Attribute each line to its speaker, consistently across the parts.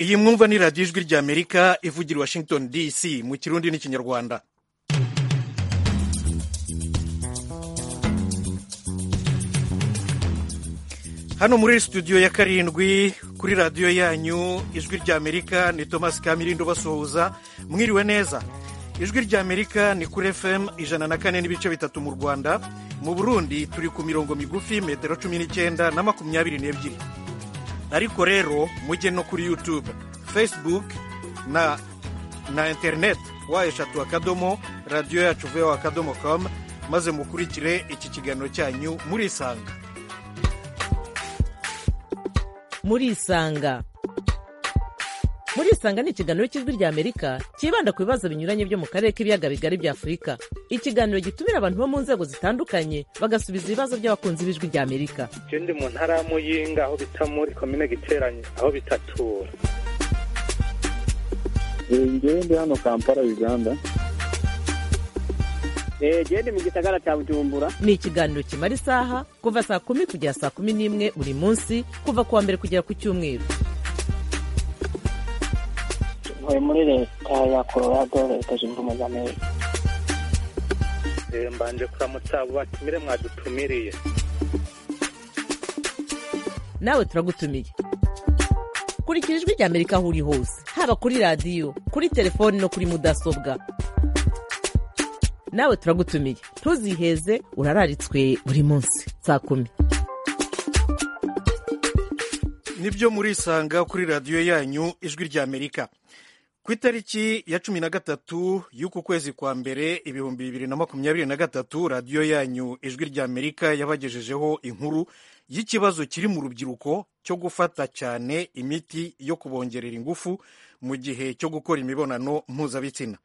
Speaker 1: iyi mwumva ni radiyo ijwi ry'amerika ivugira i washington dc mu kirundi n'ikinyarwanda hano muri studio ya karindwi kuri radiyo yanyu ijwi ry'amerika ni thomas kamirindo basuhuza mwiriwe neza ijwi ry'amerika ni kuri fm ijana na kane n'ibice bitatu mu rwanda mu burundi turi ku mirongo migufi metero cumi n'icyenda na makumyabiri n'ebyiri ariko rero mujye no kuri youtube facebook na na interineti wa eshatu akadomo radiyo yacu veho akadomo komu maze mukurikire iki kiganiro cyanyu murisanga
Speaker 2: murisanga murisanga ni ikiganiro cy'ijwi ry'amerika cyibanda ku bibazo binyuranye byo mu karere k'ibiyaga bigari bya afurika ikiganiro gitumira abantu bo mu nzego zitandukanye bagasubiza ibibazo by'abakunzi b'ijwi ry'amerika
Speaker 3: je ndi mu ntara ya muyinga aho bita muri komine giteranye aho bitatura
Speaker 4: ngewe ndi hano kampala uganda
Speaker 5: genda mu gisagara cya bujumbura
Speaker 2: ni ikiganiro kimara isaha kuva saa kumi kugera saa kumi n'imwe buri munsi kuva ku wa mbere kugera ku cyumweru
Speaker 6: ntuye muri leta ya colorado leta zunze ubumwe z'amerika
Speaker 3: Eh, mbanje kuramutsa abo batumire mwadutumiriye
Speaker 2: nawe turagutumiye kurikira ijwi ry'amerika aho uri hose haba kuri radiyo kuri telefoni no kuri mudasobwa nawe turagutumiye ntuziheze urararitswe buri munsi saa kumi
Speaker 1: nibyo murisanga kuri radiyo yanyu ijwi ry'amerika ku itariki ya cumi na gatatu y'uku kwezi kwa mbere ibihumbi bibiri na makumyabiri na gatatu radiyo yanyu ijwi ry'amerika yabagejejeho inkuru y'ikibazo kiri mu rubyiruko cyo gufata cyane imiti yo kubongerera ingufu mu gihe cyo gukora imibonano mpuzabitsina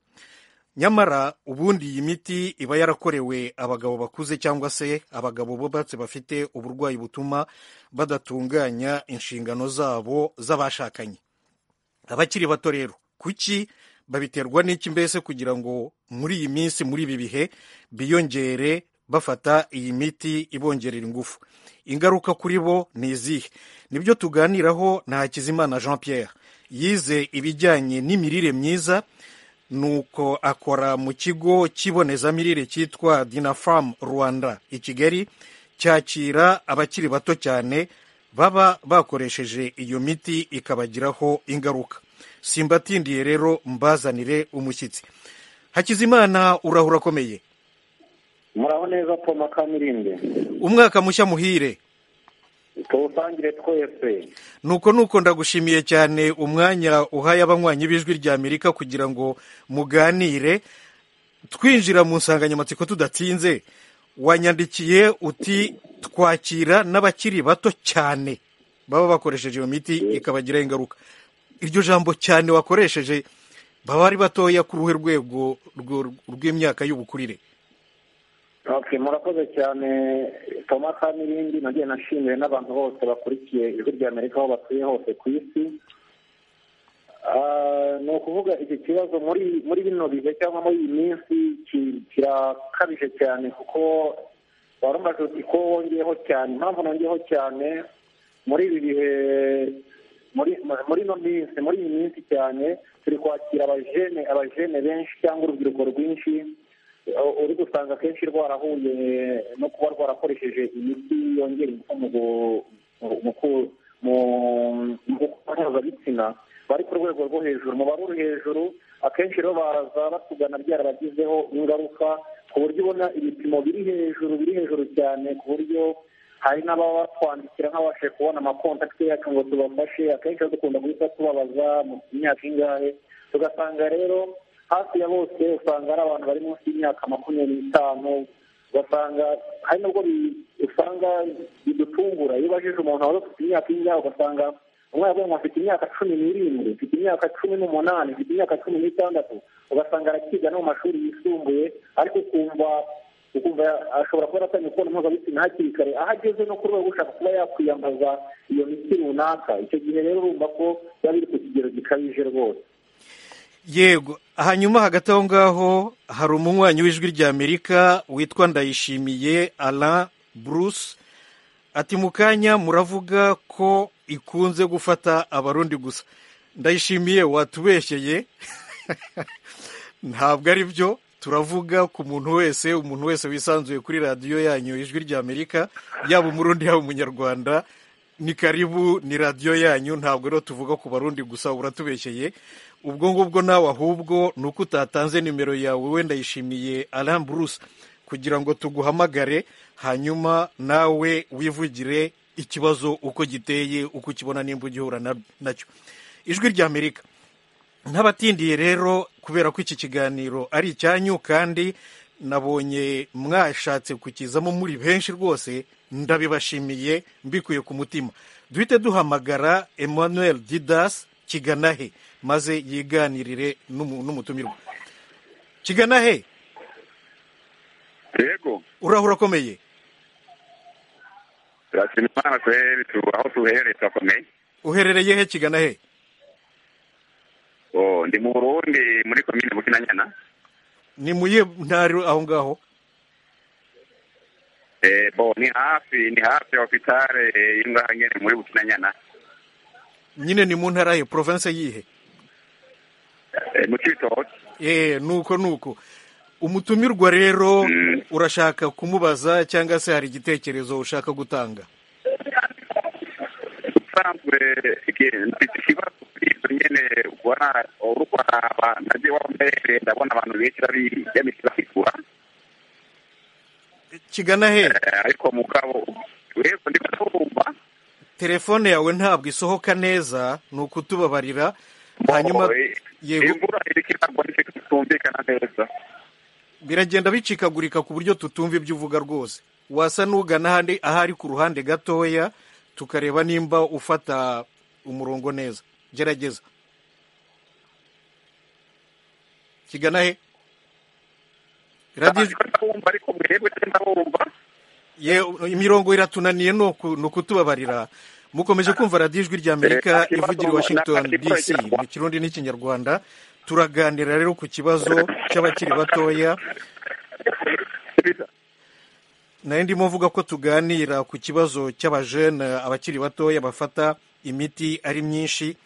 Speaker 1: nyamara ubundi iyi miti iba yarakorewe abagabo bakuze cyangwa se abagabo bubatse bafite uburwayi butuma badatunganya inshingano zabo z'abashakanye abakiri bato rero kuki babiterwa n'iki mbese kugira ngo muri iyi minsi muri ibi bihe biyongere bafata iyi miti ibongerera ingufu ingaruka kuri bo ni izihe nibyo tuganiraho na hakizimana jean pierre yize ibijyanye n'imirire myiza nuko akora mu kigo cy'ibonezamirire cyitwa dinafarm rwanda i kigali cyakira abakiri bato cyane baba bakoresheje iyo miti ikabagiraho ingaruka simbatindiye rero mbazanire umushyitsi hakizimana urahura akomeye
Speaker 4: muraho neza poma kamirinde
Speaker 1: umwaka mushya muhire
Speaker 4: tuwusangire twese
Speaker 1: nuko nuko ndagushimiye cyane umwanya uhaye abanywanyi b'ijwi rya amerika kugira ngo muganire twinjira mu nsanganyamatsiko tudatinze wanyandikiye uti twakira n'abakiri bato cyane baba bakoresheje iyo miti ikabagiraho ingaruka iryo jambo cyane wakoresheje baba ari batoya ku ruhe rwego rwo- rw'imyaka y'ubukurire
Speaker 4: okay murakoze cyane poma kamirindi nagiye nashimiwe n'abantu bose bakurikiye ijwi ry'amerika aho batuye hose ku isi Ah, ni ukuvuga iki kibazo muri muri bino bihe cyangwa muri iyi minsi ki- kirakabije cyane kuko warumvaje uti ko wongeyeho cyane impamvu nongeyeho cyane muri ibi bihe muri muri ino minsi muri iyi minsi cyane turi kwakira abajene abajene benshi cyangwa urubyiruko rwinshi u- uri gusanga akenshi rwarahuye no kuba rwarakoresheje imiti yongera ingufu mu gu- mu- mu ku- mu- mu gukora mpuzabitsina bari ku rwego rwo hejuru mu bari hejuru akenshi rero baraza batugana byarabagizeho ingaruka ku buryo ubona ibipimo biri hejuru biri hejuru cyane ku buryo hari n'ababa batwandikira nk'abashe kubona amakontakiti yacu ngo tubafashe akenshi rero dukunda guhita tubabaza mu myaka ingahe tugasanga rero hafi ya bose usanga ari abantu bari munsi y'imyaka makumyabiri n'itanu ugasanga hari nubwo bi- usanga bidutungura iyo ubajije umuntu wari ufite imyaka y'ingahe ugasanga umwe yavuye ngo afite imyaka cumi n'irindwi mfite imyaka cumi n'umunani mfite imyaka cumi n'itandatu ugasanga arakiga no mu mashuri yisumbuye ariko ukumva ukumva ashobora kuba yaratangiye kubona mpuzabitsina hakiri kare aho ageze no ku rwego ushaka kuba yakwiyambaza iyo miti runaka icyo gihe rero urumva ko biba biri ku kigero gikabije rwose
Speaker 1: yego hanyuma hagati aho ngaho hari umunywanyi w'ijwi ry'amerika witwa ndayishimiye alain bruce ati mu kanya muravuga ko ikunze gufata abarundi gusa ndayishimiye watubeshyeye ntabwo ari byo turavuga ku muntu wese umuntu wese wisanzuye kuri radiyo yanyu ijwi ry'amerika yaba umurundi yaba umunyarwanda ni karibu ni radiyo yanyu ntabwo rero tuvuga ku barundi gusa uratubeshyeye ubwo ngubwo nawe ahubwo ni uko utatanze nimero yawe wenda yishimiye aram bruce kugira ngo tuguhamagare hanyuma nawe wivugire ikibazo uko giteye uko ukibona nimba ugihura na- nacyo ijwi ry'amerika n'abatindiye rero kubera ko iki kiganiro ari icyanyu kandi nabonye mwashatse kukizamo muri benshi rwose ndabibashimiye mbikuye ku mutima duhite duhamagara emmanuel didas kiganahe maze yiganirire n'umu- n'umutumirwa kiganahe
Speaker 7: yego
Speaker 1: urahura akomeye
Speaker 7: turashima imana tuhere tu aho tuhereye turakomeye
Speaker 1: uherereye he kiganahe
Speaker 7: Oh, ndi mu burundi muri komine bukinanyana
Speaker 1: ni muye ntari aho ngaho
Speaker 7: eh, bo ni hafi ni hafi ya hopitale y'ingaha nyene muri bukinanyana
Speaker 1: nyine ni mu ntara he province yihe
Speaker 7: eh, mu cibitoki
Speaker 1: Eh, nuko nuko umutumirwa rero
Speaker 7: Mm.
Speaker 1: urashaka kumubaza cyangwa se hari igitekerezo ushaka gutanga
Speaker 7: usanzwe iki- mfite ikibazo kuri ivyo nyene ubona uriko araba naje wambaye ndabona abantu benshi babiyamisi bakigura
Speaker 1: kigana he
Speaker 7: Eh, ariko mugabo yego ndiko ndabumva
Speaker 1: telefone yawe ntabwo isohoka neza ni ukutubabarira hanyuma
Speaker 7: Oh, eh,
Speaker 1: yego
Speaker 7: imvura iriko iragwa nicyo kitumvikana neza
Speaker 1: biragenda bicikagurika ku buryo tutumva ibyo uvuga rwose wasa n'ugana ahandi ahari ku ruhande gatoya tukareba nimba ufata umurongo neza gerageza kigana he radiyo
Speaker 7: Ndiko ndabumva ariko mwebwe ndabumva
Speaker 1: Ye- imirongo iratunaniye ni uku- ni ukutubabarira mukomeje kumva radiyo ijwi ry'amerika
Speaker 7: Eh,
Speaker 1: ivugira i washington dc mu kirundi n'ikinyarwanda turaganira rero ku kibazo cy'abakiri batoya nayo ndimo mvuga ko tuganira ku kibazo cy'abajene abakiri batoya bafata imiti ari myinshi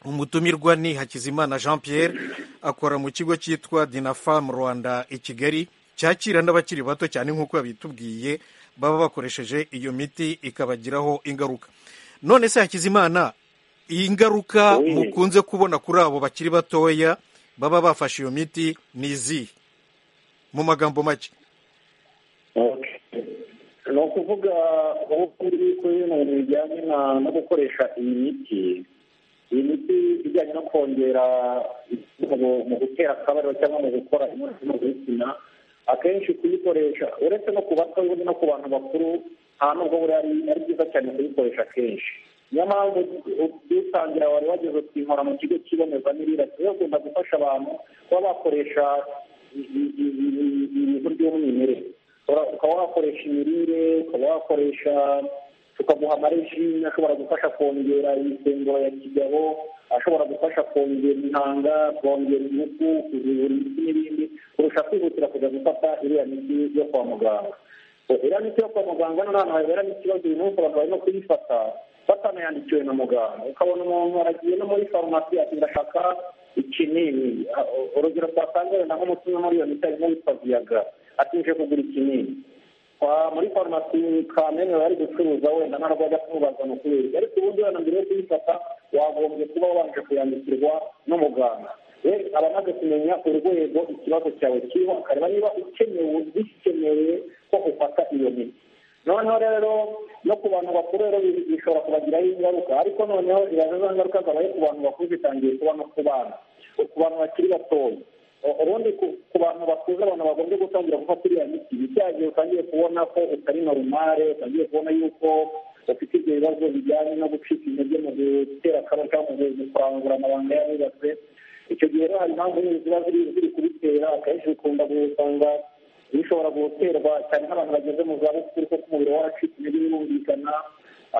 Speaker 1: umutumirwa ni hakizimana jean pierre akora mu kigo cyitwa dinafam rwanda i kigali cyakira n'abakiri bato cyane nk'uko yabitubwiye baba bakoresheje iyo miti ikabagiraho ingaruka none se hakizimana iyi ngaruka
Speaker 4: Oui.
Speaker 1: mukunze kubona kuri abo bakiri batoya baba bafashe iyo miti ni izihe mu magambo make
Speaker 4: ni ukuvuga aho kuri yuko bino bintu bijyanye na- no gukoresha iyi miti iyi miti ijyanye no kongera mu- mu gutera akabariro cyangwa mu gukora imibonano mpuzabitsina akenshi kuyikoresha uretse no ku bato ubundi no ku bantu bakuru nta nubwo buriya ari ari byiza cyane kuyikoresha kenshi niyo mpamvu dutangira wari wageze ukinkora mu kigo cy'ibonezamirire tugakunda gufasha abantu kuba bakoresha i- i- i- i- ibintu by'umwimerere Ura- ukaba wakoresha imirire ukaba wakoresha tukaguha amareji ashobora gufasha kongera imisemburo ya kigabo ashobora gufasha kongera intanga kongera ingufu kuzibura imiti n'ibindi kurusha kwihutira kujya gufata iriya miti yo kwa muganga So, iriya miti yo kwa muganga noneho ahantu habera n'ikibazo uyu munsi abantu barimo kuyifata batanayandikiwe na muganga ukabona umuntu aragiye no muri farumasi ati ndashaka ikinini Ah, urugero twasanze wenda nk'umutima muri iyo miti harimo witwa viyaga ati nje kugura ikinini kwa muri farumasi kamene bari gucuruza wenda nta rwajya kumubaza ni ukubera ariko ubundi wenda mbere yo kuyifata wagombye kuba wabanje kuyandikirwa n'umuganga we aba amaze kumenya urwego ikibazo cyawe kiriho akareba niba ukenewe bikenewe ko ufata iyo miti noneho rero no ku bantu bakuru rero bi- bishobora kubagiraho ingaruka ariko noneho ibaza za ngaruka zabaye ku bantu bakuru zitangiye kuba no ku bana ku bantu bakiri batoya U- ubundi ku ku bantu bakuze abantu bagombye gutangira gufata iriya miti byagiye utangiye kubona ko utari norumare utangiye kubona yuko ufite ibyo bibazo bijyanye no gucika intege mu gutera akaba cyangwa mu gukangura amabanga y'abubatse icyo gihe rero hari impamvu nyinshi ziba ziri ziri kubitera akenshi bikunda gusanga bishobora guterwa cyane n'abantu bageze mu zabukuru kuko umubiri waracitse intege birumvikana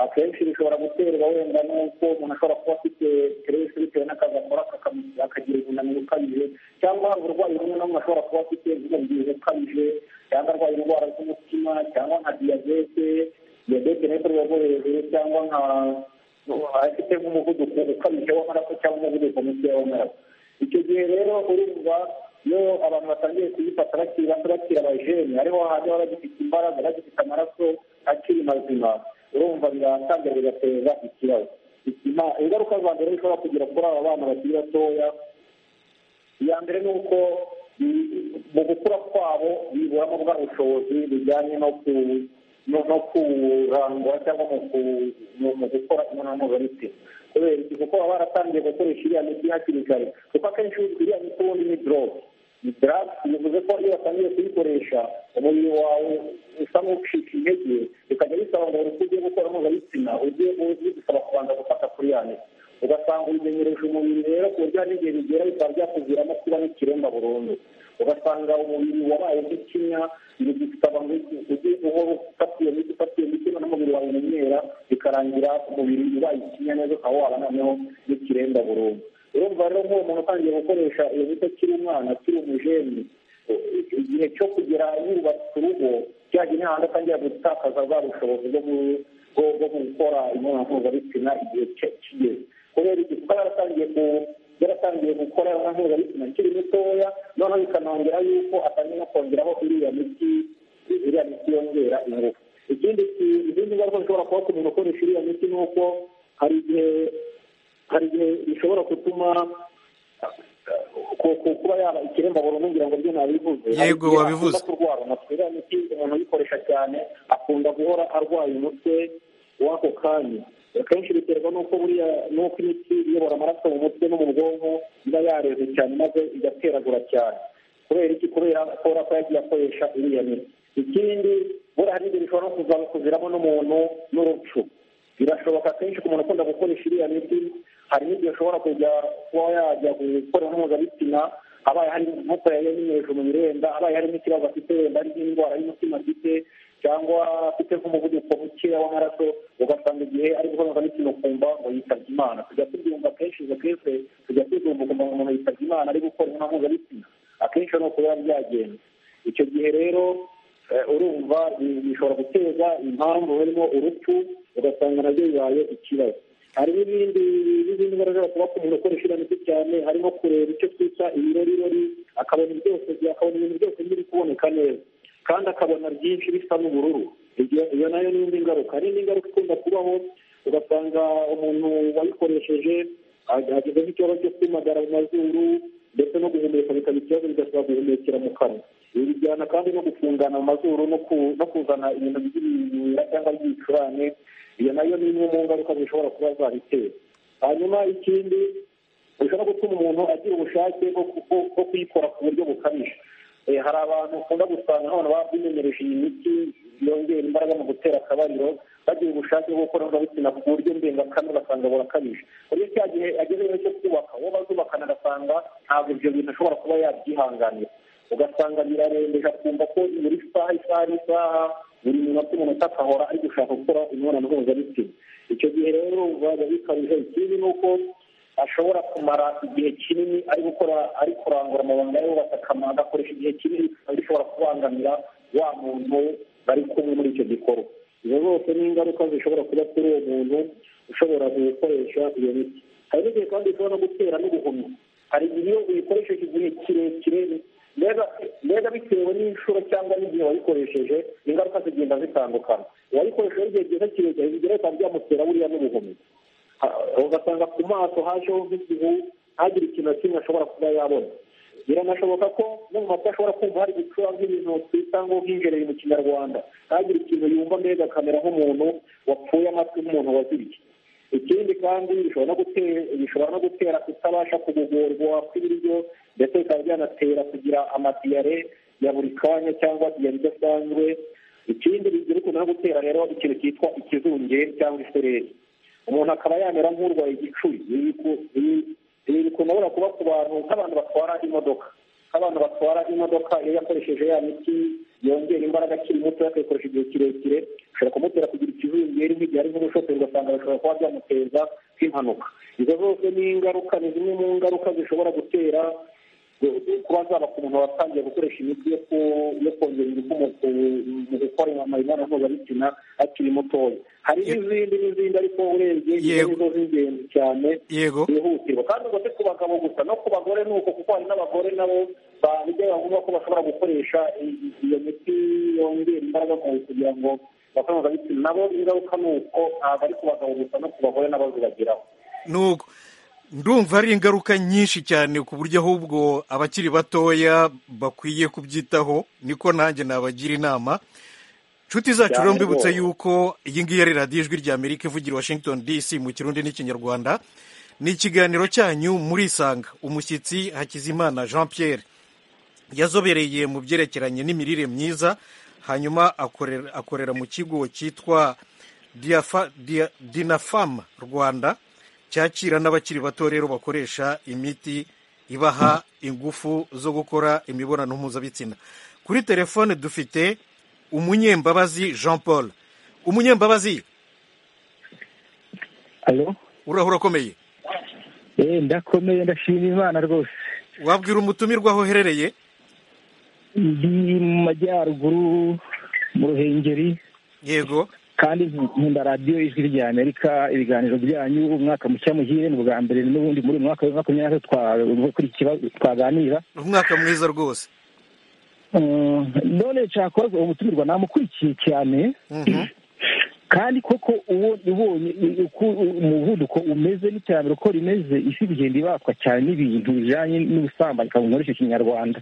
Speaker 4: akenshi bishobora guterwa wenda n'uko umuntu ashobora kuba afite stress bitewe n'akazi akora kakam- akagira umunaniro ukabije cyangwa hari uburwayi bumwe na bumwe ashobora kuba afite nk'umubyibuho ukabije cyangwa arwaye indwara z'umutima cyangwa nka diyabete diyabete n'iz'urwego hejuru cyangwa nka afite nk'umuvuduko ukabije w'amaraso cyangwa umuvuduko muke w'amaraso icyo gihe rero urumva iyo abantu batangiye kuyifata bakiri bato bakiri abajene ariho hajya bagifite imbaraga bagifite amaraso akiri mazima urumva biratangira bigateza ikibazo ingaruka za mbere bishobora kugira kuri aba bana bakiri batoya iya mbere ni uko mu gukura kwabo biburamo bwa bushobozi bujyanye no ku no kurangwa cyangwa mu gukora imibonano mpuzabitsina kubera iki kuko baba baratangiye gukoresha iriya miti hakiri kare kuko akenshi iriya miti ubundi ni doroge ni doroge bivuze ko iyo batangiye kuyikoresha umubiri wawe usa n'ucika intege bikajya bisaba ngo buri ugiye gukora mpuzabitsina ujye bisaba kubanza gufata kuri ya miti ugasanga ubimenyereje umubiri rero ku buryo hari n'igihe bigera bikaba byakuviramo kuba n'ikiremba burundu ugasanga umubiri wabaye nk'ikinya ibi bisaba ngo ujye uhora ufata iyo miti ufata iyo miti n'umubiri wawe umenyera bikarangira umubiri ubaye ikinya neza ukaba waba noneho n'ikiremba burundu urumva rero nk'uwo muntu utangiye gukoresha iyo miti akiri umwana akiri umujeni igihe cyo kugera yubatse urugo cyagiye n'ahandi atangira gutakaza bwa bushobozi bwo gukora imibonano mpuzabitsina igihe kigeze kubera iki kuba yaratangiye ku yaratangiye gukora mpuzabitsina akiri mutoya noneho bikanongera yuko atangiye no kongeraho iriya miti iriya miti yongera ingufu ikindi izindi ngaruka zishobora kuba ku muntu ukoresha iriya miti ni uko hari igihe hari igihe bishobora gutuma kuba yaba ikiremba burundu ngira ngo byo nabivuze
Speaker 1: Yego, wabivuze.
Speaker 4: kurwara umutwe iriya miti umuntu uyikoresha cyane akunda guhora arwaye umutwe w'ako kanya akenshi biterwa n'uko buriya n'uko imiti iyobora amaraso mu mutwe no mu bwonko iba yareze cyane maze igateragura cyane kubera iki kubera kubera ko yagiye akoresha iriya miti ikindi buriya hari ibyo bishobora no kuza kuviramo n'umuntu n'urupfu birashoboka kenshi ku muntu ukunda gukoresha iriya miti hari n'ibyo ashobora kujya kuba yajya gukora mpuzabitsina abaye hari nk'uko yayimereje mu birenda abaye harimo ikibazo afite wenda ari nk'indwara y'umutima afite cyangwa afite nk'umuvuduko mukeya w'amaraso ugasanga igihe ari gukora mpuzabitsina ukumva ngo yitabye imana tujya tubyumva kenshi izo kese tujya tuzumva ukumva ngo umuntu yitabye imana ari gukora inama mpuzabitsina akenshi ni ukuba byagenda icyo gihe rero eh, urumva bi- bishobora guteza impamvu harimo urupfu ugasanga nabyo bibaye ikibazo hari n'ibindi n'izindi ndwara zishobora kuba ku muntu ukoresha iriya miti cyane harimo kureba icyo twita ibirorirori akabona byose akabona ibintu byose biri kuboneka neza kandi akabona byinshi bisa n'ubururu Ibyo- iyo nayo ni indi ngaruka hari n'indi ngaruka ikunda kubaho ugasanga umuntu wayikoresheje agezeho ikibazo cyo kwimagara mu mazuru ndetse no guhumeka bikaba ikibazo bigasaba guhumekera mu kanwa ibi bijyana kandi no gufungana mu mazuru no ku- no kuzana ibintu by'ibimyira cyangwa by'ibicurane iyo nayo ni imwe mu ngaruka zishobora kuba zabitera hanyuma ikindi bishobora gutuma umuntu agira ubushake bwo ku- bwo- bwo kuyikora ku buryo bukabije Eh, hari abantu ukunda gusanga abantu baba bimenyereje iyi miti yongera imbaraga mu gutera akabariro bagira ubushake bwo gukora mpuzabitsina ku buryo ndengakamere basanga burakabije ku buryo cya gihe agezeho cyo kubaka uwo bazubakana agasanga ntabwo ibyo bintu ashobora kuba yabyihanganira ugasanga birarembeje akumva ko buri saha isaha n'isaha buri minota umuntu akahora ari gushaka gukora imibonano mpuzabitsina icyo gihe rero biba bikabije ikindi ni uko ashobora kumara igihe kinini ari gukora ari kurangura amabanga ye batakama agakoresha igihe kinini bikaba bishobora kubangamira wa muntu bari kumwe muri icyo gikorwa izo zose ni ingaruka zishobora kuba kuri uwo muntu ushobora gukoresha iyo miti hari n'igihe kandi ushobora no gutera n'ubuhumyi hari igihe iyo uyikoresheje igihe kirekire mbega mbega bitewe n'inshuro cyangwa n'igihe wayikoresheje ingaruka zigenda zitandukana uwayikoresheje igihe cyiza kirekire bigera bikaba byamutera buriya n'ubuhumyi Ha- ugasanga ku maso hajeho nk'igihu ntagire ikintu na kimwe ashobora kuba yabona biranashoboka ko no mu matwi ashobora kumva hari gucura nk'ibintu twita ngo nk'injereri mu kinyarwanda ntagire ikintu yumva mbega akamera nk'umuntu wapfuye amatwi nk'umuntu waziriye ikindi kandi bishobora no gutera bishobora no gutera kutabasha kugogorwa kw'ibiryo ndetse bikaba byanatera kugira amadiyare ya buri kanya cyangwa diyare idasanzwe ikindi bigira ukuntu no gutera rero ikintu cyitwa ikizungeri cyangwa isereri umuntu akaba yamera nk'urwaye igicuri Ibi biku- ibi- ibi bikunda burya kuba ku bantu nk'abantu batwara imodoka nk'abantu batwara imodoka iyo yakoresheje ya miti yongera imbaraga akiri muto akayikoresha igihe kirekire ashobora kumutera kugira ikizungeri nk'igihe ari nk'umushoferi ugasanga bishobora kuba byamuteza nk'impanuka izo zose ni ingaruka ni zimwe mu ngaruka zishobora gutera kuba zaba ku muntu watangiye gukoresha imiti yo ku- yo kongera ingufu mu ku- mu gukora gukora imibonano mpuzabitsina akiri mutoya hari n'izindi n'izindi ariko urebye izo
Speaker 1: Yego.
Speaker 4: nizo z'ingenzi cyane
Speaker 1: yego
Speaker 4: byihutirwa kandi ubwo si ku bagabo gusa no ku bagore ni uko kuko hari n'abagore nabo bijya bavuga ko bashobora gukoresha i- i- iyo miti yongera imbaraga mu mubiri kugira ngo bakore mpuzabitsina nabo ingaruka ni uko ntabwo ari ku bagabo gusa no ku bagore nabo zibageraho
Speaker 1: nuko ndumva ari ingaruka nyinshi cyane ku buryo ahubwo abakiri batoya bakwiye kubyitaho niko nanjye nabagira inama inshuti zacu
Speaker 4: Cyane
Speaker 1: rero mbibutse
Speaker 4: rwose.
Speaker 1: yuko iyi ngiyi ari radiyo ijwi rya amerika ivugira i washington dc mu kirundi n'ikinyarwanda ni ikiganiro cyanyu murisanga umushyitsi hakizimana jean pierre yazobereye mu byerekeranye n'imirire myiza hanyuma akorera, akorera mu kigo cyitwa Diafa- Dia- dinafam rwanda cyakira n'abakiri bato rero bakoresha imiti ibaha ingufu zo gukora imibonano mpuzabitsina kuri telefone dufite umunyembabazi jean paul umunyembabazi
Speaker 8: Alo?
Speaker 1: urahura ukomeye
Speaker 8: Eh, ndakomeye ndashima imana rwose
Speaker 1: wabwira umutumirwa aho uherereye
Speaker 8: ndi mu majyaruguru mu ruhengeri
Speaker 1: yego
Speaker 8: kandi nkunda radiyo ijwi rya amerika ibiganiro byanyu umwaka mushya muhire ni ubwa mbere n'ubundi muri uyu mwaka wa makumyabiri na gatatu twa- kuri iki kibazo twaganira
Speaker 1: umwaka mwiza rwose
Speaker 8: Mm, none nshaka uwo mutumirwa namukurikiye cyane
Speaker 1: Mhm.
Speaker 8: kandi koko uwo ubonye i- uko umuvuduko umeze n'iterambere uko rimeze isi kugenda ibatwa cyane n'ibintu bijyanye n'ubusambanyi kaburimbo muri icyo kinyarwanda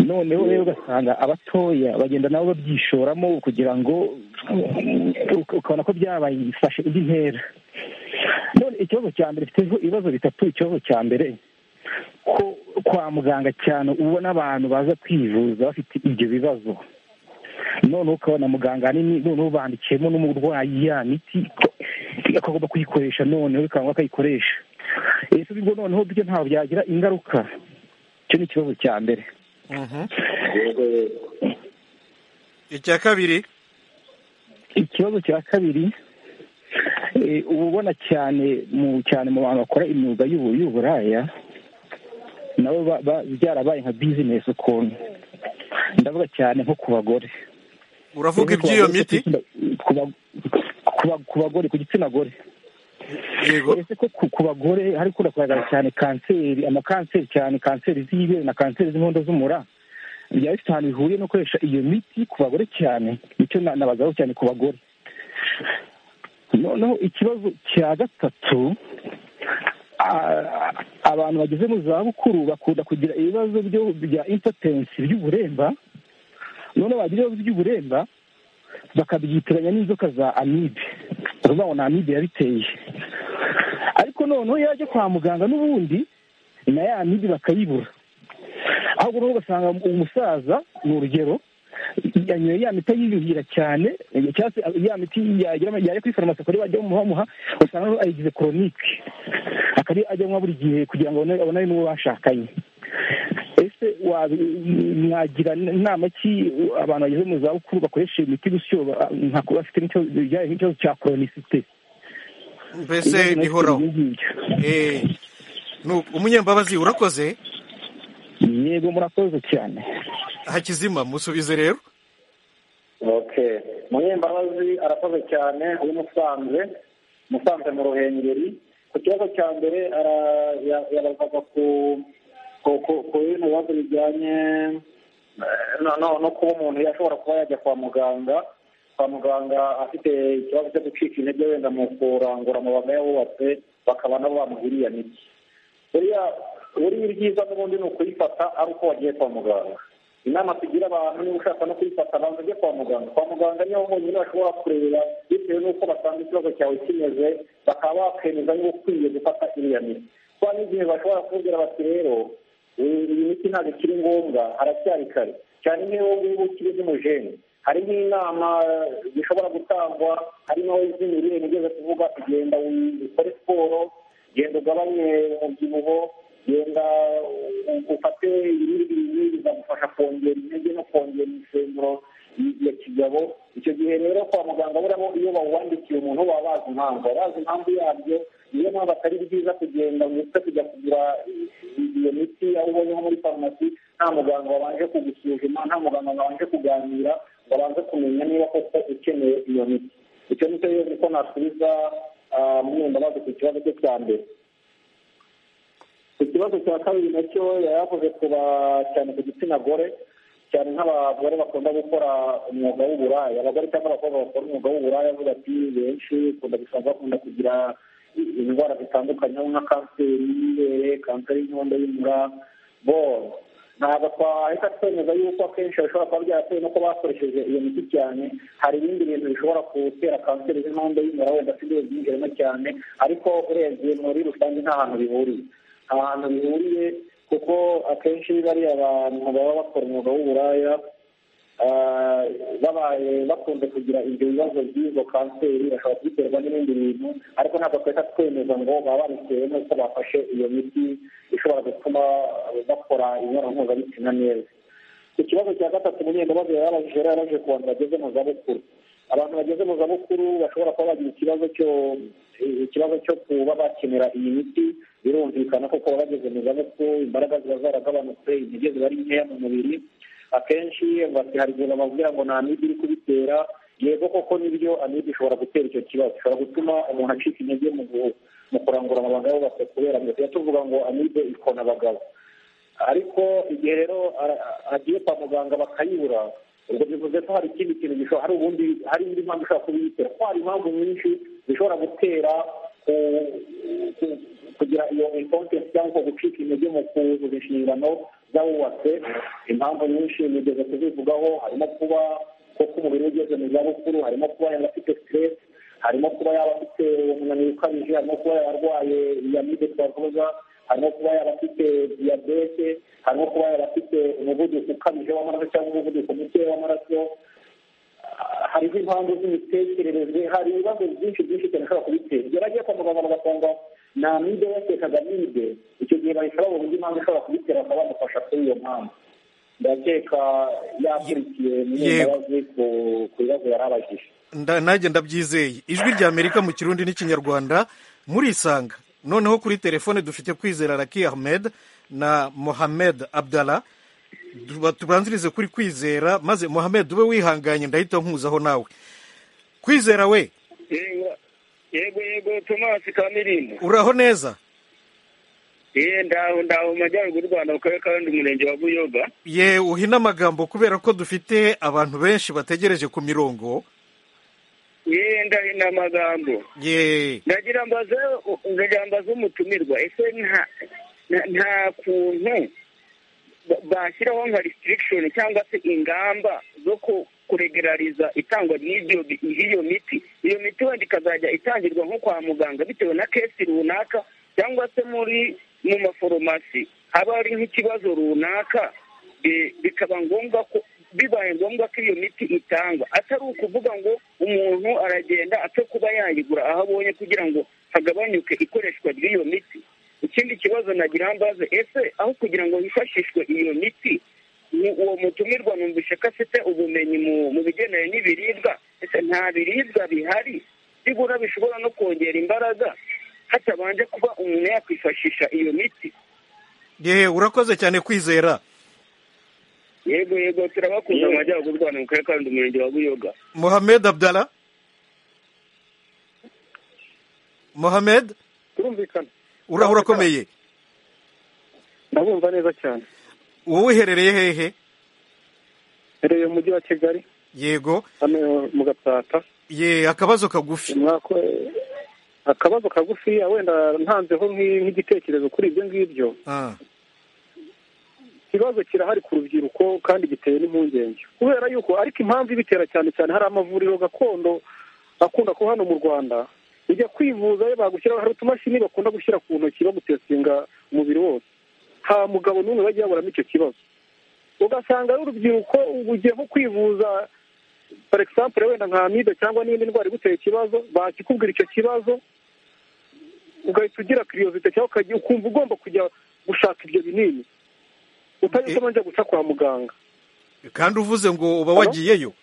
Speaker 8: noneho rero ugasanga abatoya bagenda nabo babyishoramo kugira ngo mm, ukabona ko byabaye ibifashe indi ntera none ikibazo cya mbere mfiteho ibibazo bitatu ikibazo cya mbere ko kwa muganga cyane ubona abantu baza kwivuza bafite ibyo bibazo noneho ukabona muganga ahanini noneho bandikiyemo n'umurwayi ya miti akagomba kuyikoresha noneho bikaba ngombwa ko ayikoresha ese ubwo noneho byo ntabwo byagira ingaruka icyo ni ikibazo cya mbere
Speaker 1: Mhm. icya kabiri
Speaker 8: ikibazo cya kabiri eh, uba ubona cyane mu cyane mu bantu bakora imyuga y'ubu- y'uburaya nabo ba- ba- byarabaye nka bizinesi ukuntu ndavuga cyane nko ku bagore
Speaker 1: uravuga iby'iyo miti
Speaker 8: Ku ba- ku ba- ku bagore ku gitsina gore
Speaker 1: yego
Speaker 8: ese ko ku- ku bagore hari kuda kugaragara cyane kanseri amakanseri cyane kanseri z'ibere na kanseri z'inkondo z'umura byaba bifite ahantu bihuriye no gukoresha iyo miti ku bagore cyane nicyo na- nabazaho cyane ku bagore noneho ikibazo cya gatatu a- abantu bageze mu zabukuru bakunda kugira ibibazo byo- bya impotensi by'uburemba none bagira ibibazo by'uburemba bakabyitiranya n'inzoka za amibe bakavuga ngo ni amibe yabiteye ariko noneho iyo ajya kwa muganga n'ubundi na ya amibe bakayibura ahubwo noneho ugasanga umusaza ni urugero yanyoye ya miti yiyuhira cyane cyangwa se ya miti yagira- yajya kuri farumasi akaba ariyo bajya bamuha usanga ayigize koronike akaba ariyo ajya anywa buri gihe kugira ngo abone- abonane n'uwo bashakanye ese wabi- mwagira inama ki abantu bageze mu zabukuru bakoresha iyo miti gutyo ba- nka kuba bafite n'ikibazo bijyanye n'ikibazo cya koronisite
Speaker 1: mbese bihoraho Eh, nu- umunyembabazi urakoze
Speaker 8: yego murakoze cyane
Speaker 1: hakizima musubize rero
Speaker 4: okay munyembabazi arakoze cyane uyu musanze musanze mu ruhengeri ku kibazo cya mbere ara- ya- yabazaga ku ku- ku- ku bindi bibazo bijyanye eh, no no no kuba umuntu yashobora kuba yajya kwa muganga kwa muganga afite ikibazo cyo gucika intege wenda mu kurangura amabanga yawubatse bakaba nabo bamuha iriya miti buriya buriya ibyiza n'ubundi ni ukuyifata ari uko wagiye kwa muganga inama tugira abantu niba ushaka no kuyifata banza ujye kwa muganga kwa muganga niho honyine bashobora kurebera bitewe n'uko basanga ikibazo cyawe kimeze bakaba bakemeza niba ukwiye gufata iriya miti kuba n'igihe bashobora kubwira bati rero iyi iyi miti ntabwo ikiri ngombwa haracyari kare cyane nk'iyo wowe ngubu ukiri z'umujene hari nk'inama zishobora gutangwa harimo iz'imirire nigeze kuvuga kugenda ukore siporo genda ugabanye umubyibuho genda u- ufate ibindi bintu bizagufasha kongera intege no kongera imisemburo ya kigabo icyo gihe rero kwa muganga buramo iyo bawuwandikiye umuntu baba bazi impamvu baba bazi impamvu yabyo niyo mpamvu atari byiza kugenda ngo uhite kujya kugura iyo miti aho ubonye nko muri farumasi nta muganga wabanje kugusuzuma nta muganga wabanje kuganira babanze kumenya niba koko ukeneye iyo miti icyo nicyo rero niko nasubiza mwenda baje ku kibazo cye cya mbere ikibazo cya kabiri nacyo yari yakoze kuba cyane ku gitsina gore cyane nk'abagore bakunda gukora umwuga w'uburaya abagore cyangwa abakobwa bakora umwuga w'uburaya avuga ati benshi bakunda gusanga bakunda kugira indwara zitandukanye nka kanseri y'ibere kanseri y'inkondo y'umura bo ntabwo twahita twemeza yuko akenshi bishobora kuba byaratewe nuko bakoresheje iyo miti cyane hari ibindi bintu bishobora gutera kanseri z'inkondo y'umura wenda si byo byinjiramo cyane ariko urebye muri rusange nta hantu bihuriye nta hantu bihuriye kuko akenshi bariya abantu baba bakora umwuga w'uburaya babaye bakunze kugira ibyo bibazo by'izo kanseri bashobora kubiterwa n'ibindi bintu ariko ntabwo twahita twemeza ngo baba babitewe n'uko bafashe iyo miti ishobora gutuma bakora imibonano mpuzabitsina neza ku kibazo cya gatatu umunyendabazo yarabajije rero yaraje ku bantu bageze mu zabukuru abantu bageze mu zabukuru bashobora kuba bagira ikibazo cyo ikibazo cyo kuba bakenera iyi miti birumvikana kuko baba bageze mu zabukuru imbaraga ziba zaragabanutse intege ziba ari nkeya mu mubiri akenshi hari igihe bamubwira ngo nta miti iri kubitera yego koko nibyo amibe ishobora gutera icyo kibazo ishobora gutuma umuntu acika intege mu kurangura amabanga y'ubase kubera ngo tujya tuvuga ngo amibe ikona abagabo ariko igihe rero agiye kwa muganga bakayibura ubwo bivuze ko hari ikindi kintu gishobora hari ubundi hari indi mpamvu ishobora kubiyitera kuko hari impamvu nyinshi zishobora gutera kugira iyo inkontesi cyangwa gucika intege mu kuzuza inshingano z'abubatse impamvu nyinshi nigeze kuzivugaho harimo kuba koko umubiri ugeze mu zabukuru harimo kuba yaba afite stress harimo kuba yaba afite umunaniro ukabije harimo kuba yarwaye iyamide twavuga harimo kuba yaba afite diyabete harimo kuba yaba afite umuvuduko ukabije w'amaraso cyangwa umuvuduko muke w'amaraso hariho impamvu z'imitekerereze hari ibibazo byinshi byinshi cyane ushobora kubitera igihe bagiye kwa muganga bagasanga nta mide yatekaga mide icyo gihe bahita babona indi mpamvu ishobora kubitera bakaba bamufasha kuri iyo mpamvu ndakeka yakurikiye imbabazi ku bibazo yari abajije
Speaker 1: nanjye ndabyizeye ijwi rya amerika mu kirundi n'ikinyarwanda murisanga noneho kuri telefone dufite kwizera raki ahmed na mohamed abdala tubanzirize kuri kwizera maze mohamed ube wihanganye ndahita nkuzaho nawe kwizera we
Speaker 9: yego yego tomasi kamirimbo
Speaker 1: uraho neza
Speaker 9: ye ndaho ndaho mu majyaruguru y'u rwanda mu karere ka rundi murenge wa buyoga
Speaker 1: ye uhina amagambo kubera ko dufite abantu benshi bategereje ku mirongo
Speaker 9: yenda ni amagambo ndagira mbaze umutumirwa ese nta kuntu bashyiraho nka risitirikishoni cyangwa se ingamba zo kuregerariza itangwa ry'iyo miti iyo miti wenda ikazajya itangirwa nko kwa muganga bitewe na kesi runaka cyangwa se muri mu maforomasi haba hari nk'ikibazo runaka bikaba ngombwa ko bibaye ngombwa ko iyo miti itangwa atari ukuvuga ngo umuntu aragenda apfe kuba yayigura aho abonye kugira ngo hagabanyuke ikoreshwa ry'iyo miti ikindi kibazo nagira mbaze ese aho kugira ngo hifashishwe iyo miti uwo mutumirwa numvise ko afite ubumenyi mu bigendanye n'ibiribwa ese nta biribwa bihari bigura bishobora no kongera imbaraga hatabanje kuba umuntu yakwifashisha iyo miti
Speaker 1: yewe urakoze cyane kwizera
Speaker 9: yego yego turabakunda mu majyaruguru y'u rwanda mu karere ka rundi umurenge wa buyoga
Speaker 1: mohamed abdala mohamed
Speaker 10: turumvikana
Speaker 1: uraho urakomeye
Speaker 10: ndabumva neza cyane
Speaker 1: wowe uherereye hehe
Speaker 10: herereye mu mujyi wa kigali
Speaker 1: yego
Speaker 10: hano mu gatsata
Speaker 1: ye akabazo kagufi
Speaker 10: akabazo kagufiya wenda ntanzeho nk'igitekerezo kuri ibyo ngibyo ikibazo kirahari ku rubyiruko kandi giteye n'impungenge kubera yuko ariko impamvu ibitera cyane cyane hari amavuriro gakondo akunda kuba hano mu rwanda ujya kwivuza yo bagushyiraho hari utumashini bakunda gushyira ku ntoki bagutestinga umubiri wose nta mugabo n'umwe bajya baburamo icyo kibazo ugasanga ari urubyiruko ugiye nko kwivuza for example wenda nka amibe cyangwa n'indi ndwara iguteye ikibazo bakikubwira icyo kibazo ugahita ugira kiriyozite cyangwa ukumva ugomba kujya gushaka ibyo binini utari ubanje guca kwa muganga
Speaker 1: kandi uvuze ngo uba wagiyeyo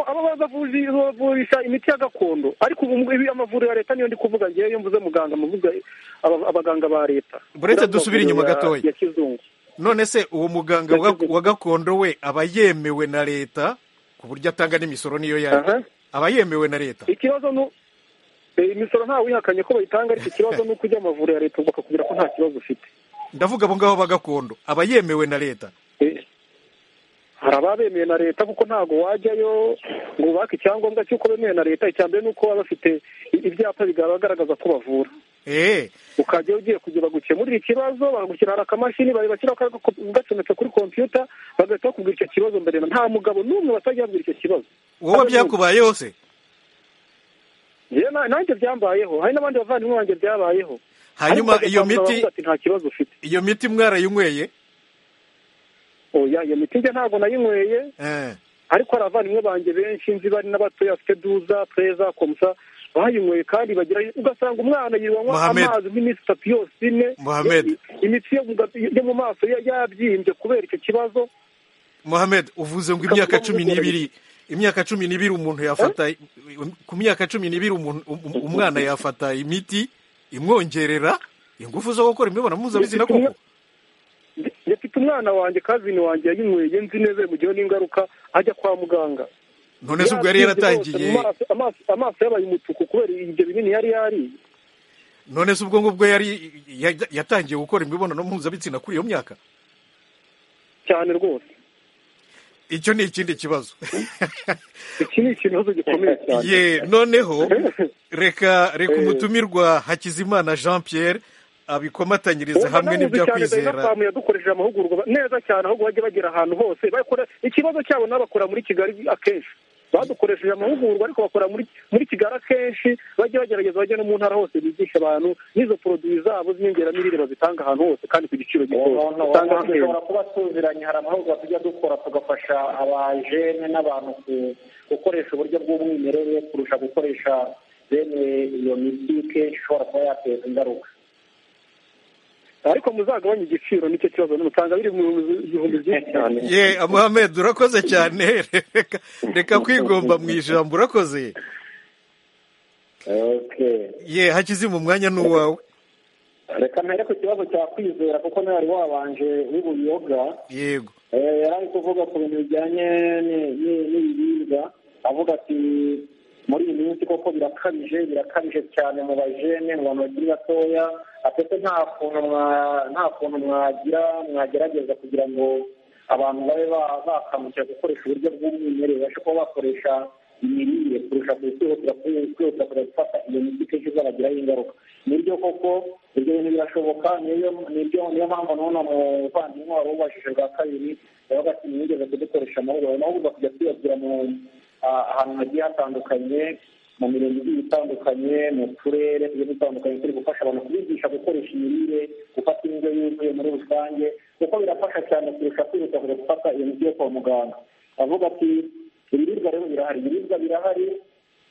Speaker 10: aba bazavurisha imiti ya gakondo ariko ubu amavuriro ya leta niyo ndi kuvuga ngewe iyo mvuze muganga mvuga abaganga ba leta
Speaker 1: buretse dusubire inyuma gatoya
Speaker 10: ya kizungu
Speaker 1: none se uwo muganga wa gakondo we aba yemewe na leta ku buryo atanga n'imisoro niyo yayo aba yemewe na leta
Speaker 10: ikibazo ni imisoro ntawihakanye ko bayitanga ariko ikibazo ni uko ujya amavuriro ya leta bakakubwira ko nta kibazo ufite
Speaker 1: ndavuga abo ngabo ba gakondo aba yemewe na leta
Speaker 10: hari ababemeye na leta kuko ntabwo wajyayo ngo ubake icyangombwa cy'uko bemeye na leta icya mbere ni uko baba bafite ibyapa bigaragaza ko bavura ukajya ugiye kugira bagukemurire ikibazo bagushyira hari akamashini bashyira gacometse kuri kompiyuta bagahita bakubwira icyo kibazo mbere nta mugabo n'umwe batajya babwira icyo kibazo
Speaker 1: wowe byakubayeho se
Speaker 10: nanjye byambayeho hari n'abandi bavandimwe banjye byabayeho
Speaker 1: hanyuma iyo miti
Speaker 10: nta kibazo ufite
Speaker 1: iyo miti mwarayinyweye
Speaker 10: oya iyo miti njye ntabwo nayinyweye ariko hari abavandimwe banjye benshi nzi bari n'abatoya bafite duza pereza komusa bayinyweye kandi bagira ugasanga umwana yibanywa amazi nk'imisitapiyose ine imitsi yo mu maso yabyimbye kubera icyo kibazo
Speaker 1: muhamed uvuze ngo imyaka cumi n'ibiri imyaka cumi n'ibiri umuntu yafata ku myaka cumi n'ibiri umwana yafata imiti imwongerera ingufu zo gukora imibonano mpuzabitsina koko
Speaker 10: dufite umwana wanjye kazini wanjye yayinyweye nzi neza bimugireho n'ingaruka ajya kwa muganga
Speaker 1: none se ubwo yari yaratangiye
Speaker 10: amaso yabaye umutuku kubera ibyo binini yari yariye
Speaker 1: none se ubwo ngubwo yari yatangiye gukora imibonano mpuzabitsina kuri iyo myaka
Speaker 10: cyane rwose
Speaker 1: icyo ni ikindi kibazo
Speaker 10: iki ni ikibazo gikomeye cyane
Speaker 1: ye noneho reka reka umutumirwa hakizimana jean pierre abikomatanyiriza hamwe n'ibyo kwizera
Speaker 10: ubu yadukoresheje amahugurwa neza cyane ahubwo bajya bagera ahantu hose ikibazo cyabo n'abakora muri kigali akenshi badukoresheje amahugurwa ariko bakora muri kigali akenshi bajya bagerageza bajya no mu ntara hose bigisha abantu n'izo poroduwi zabo z'inyongeramirire bazitanga ahantu hose kandi ku giciro gitoya
Speaker 4: usanga dushobora kuba tuziranye hari amahugurwa tujya dukora tugafasha abajene n'abantu gukoresha uburyo bw'umwimerere kurusha gukoresha bene iyo miti kenshi ishobora kuba yateza ingaruka
Speaker 10: ariko muzagabanye igiciro nicyo kibazo n'umutanga biri mu bihumbi byinshi cyane
Speaker 1: ye muhamed urakoze cyane reka kwigomba mu ijambo urakoze ye hakize mu mwanya n'uwawe
Speaker 4: reka mpere ku kibazo cya kwizera kuko nawe wari wabanje w'ibuyoga
Speaker 1: yego
Speaker 4: yari ari kuvuga ku bintu bijyanye n'ibiribwa avuga ati muri iyi minsi koko birakabije birakabije cyane mu bajene mu bantu bakiri batoya atete nta kuntu nta kuntu mwagira mwagerageza kugira ngo abantu babe bakangukira gukoresha uburyo bw'umwimerere babashe kuba bakoresha imirire kurusha kwihutira kwihutira kujya gufata iyo miti kenshi izabagiraho ingaruka nibyo koko ibyo bintu birashoboka nibyo niyo mpamvu n'uno muvandimwe wari ubajije bwa kabiri yavuga ati mwigeze kudukoresha amahugurwa amahugurwa kujya tuyabwira mu ahantu hagiye hatandukanye mu mirenge igiye itandukanye mu turere tugiye dutandukanye turi gufasha abantu kubigisha gukoresha imirire gufata indyo yuzuye muri rusange kuko birafasha cyane kurusha kwihuta kujya gufata iyo miti yo kwa muganga avuga ati ibiribwa rero birahari ibiribwa birahari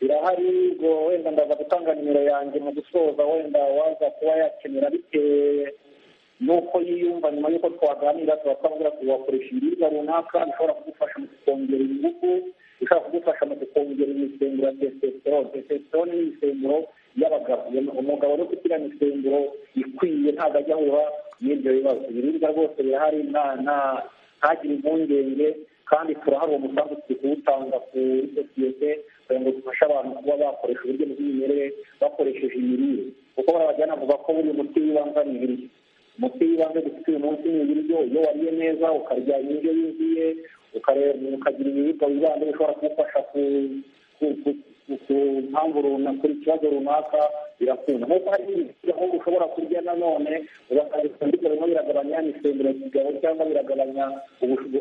Speaker 4: birahari ubwo wenda ndaza gutanga nimero yanjye mu gusoza wenda waza kuba yakenera bitewe nuko yiyumva nyuma y'uko twaganira tuba twavuga ati wakoresha ibiribwa runaka bishobora kugufasha mu kongera ingufu ushobora kugufasha mu kongera imisemburo ya testosterone testosterone ni imisemburo y'abagabo umugabo uri kugira imisemburo ikwiye ntabwo ajya ahura n'ibyo bibazo ibiribwa rwose birahari ntagire impungenge kandi turahari uwo musanzu turi kuwutanga kuri sosiyete kugira ngo dufashe abantu kuba bakoresha uburyo bw'imirire bakoresheje imirire kuko bariya bajyana bavuga ko buri muti w'ibanza ni ibiryo umuti w'ibanze dufite uyu munsi ni ibiryo iyo wariye neza ukarya indyo yuzuye ukagira ibiribwa wibanda bishobora kugufasha ku mpamvu runaka kuri ikibazo runaka birakunda nkuko hari ibiryo ahubwo ushobora kurya nanone ugasanga ibyo birimo biragabanya imisemburo kigabo cyangwa biragabanya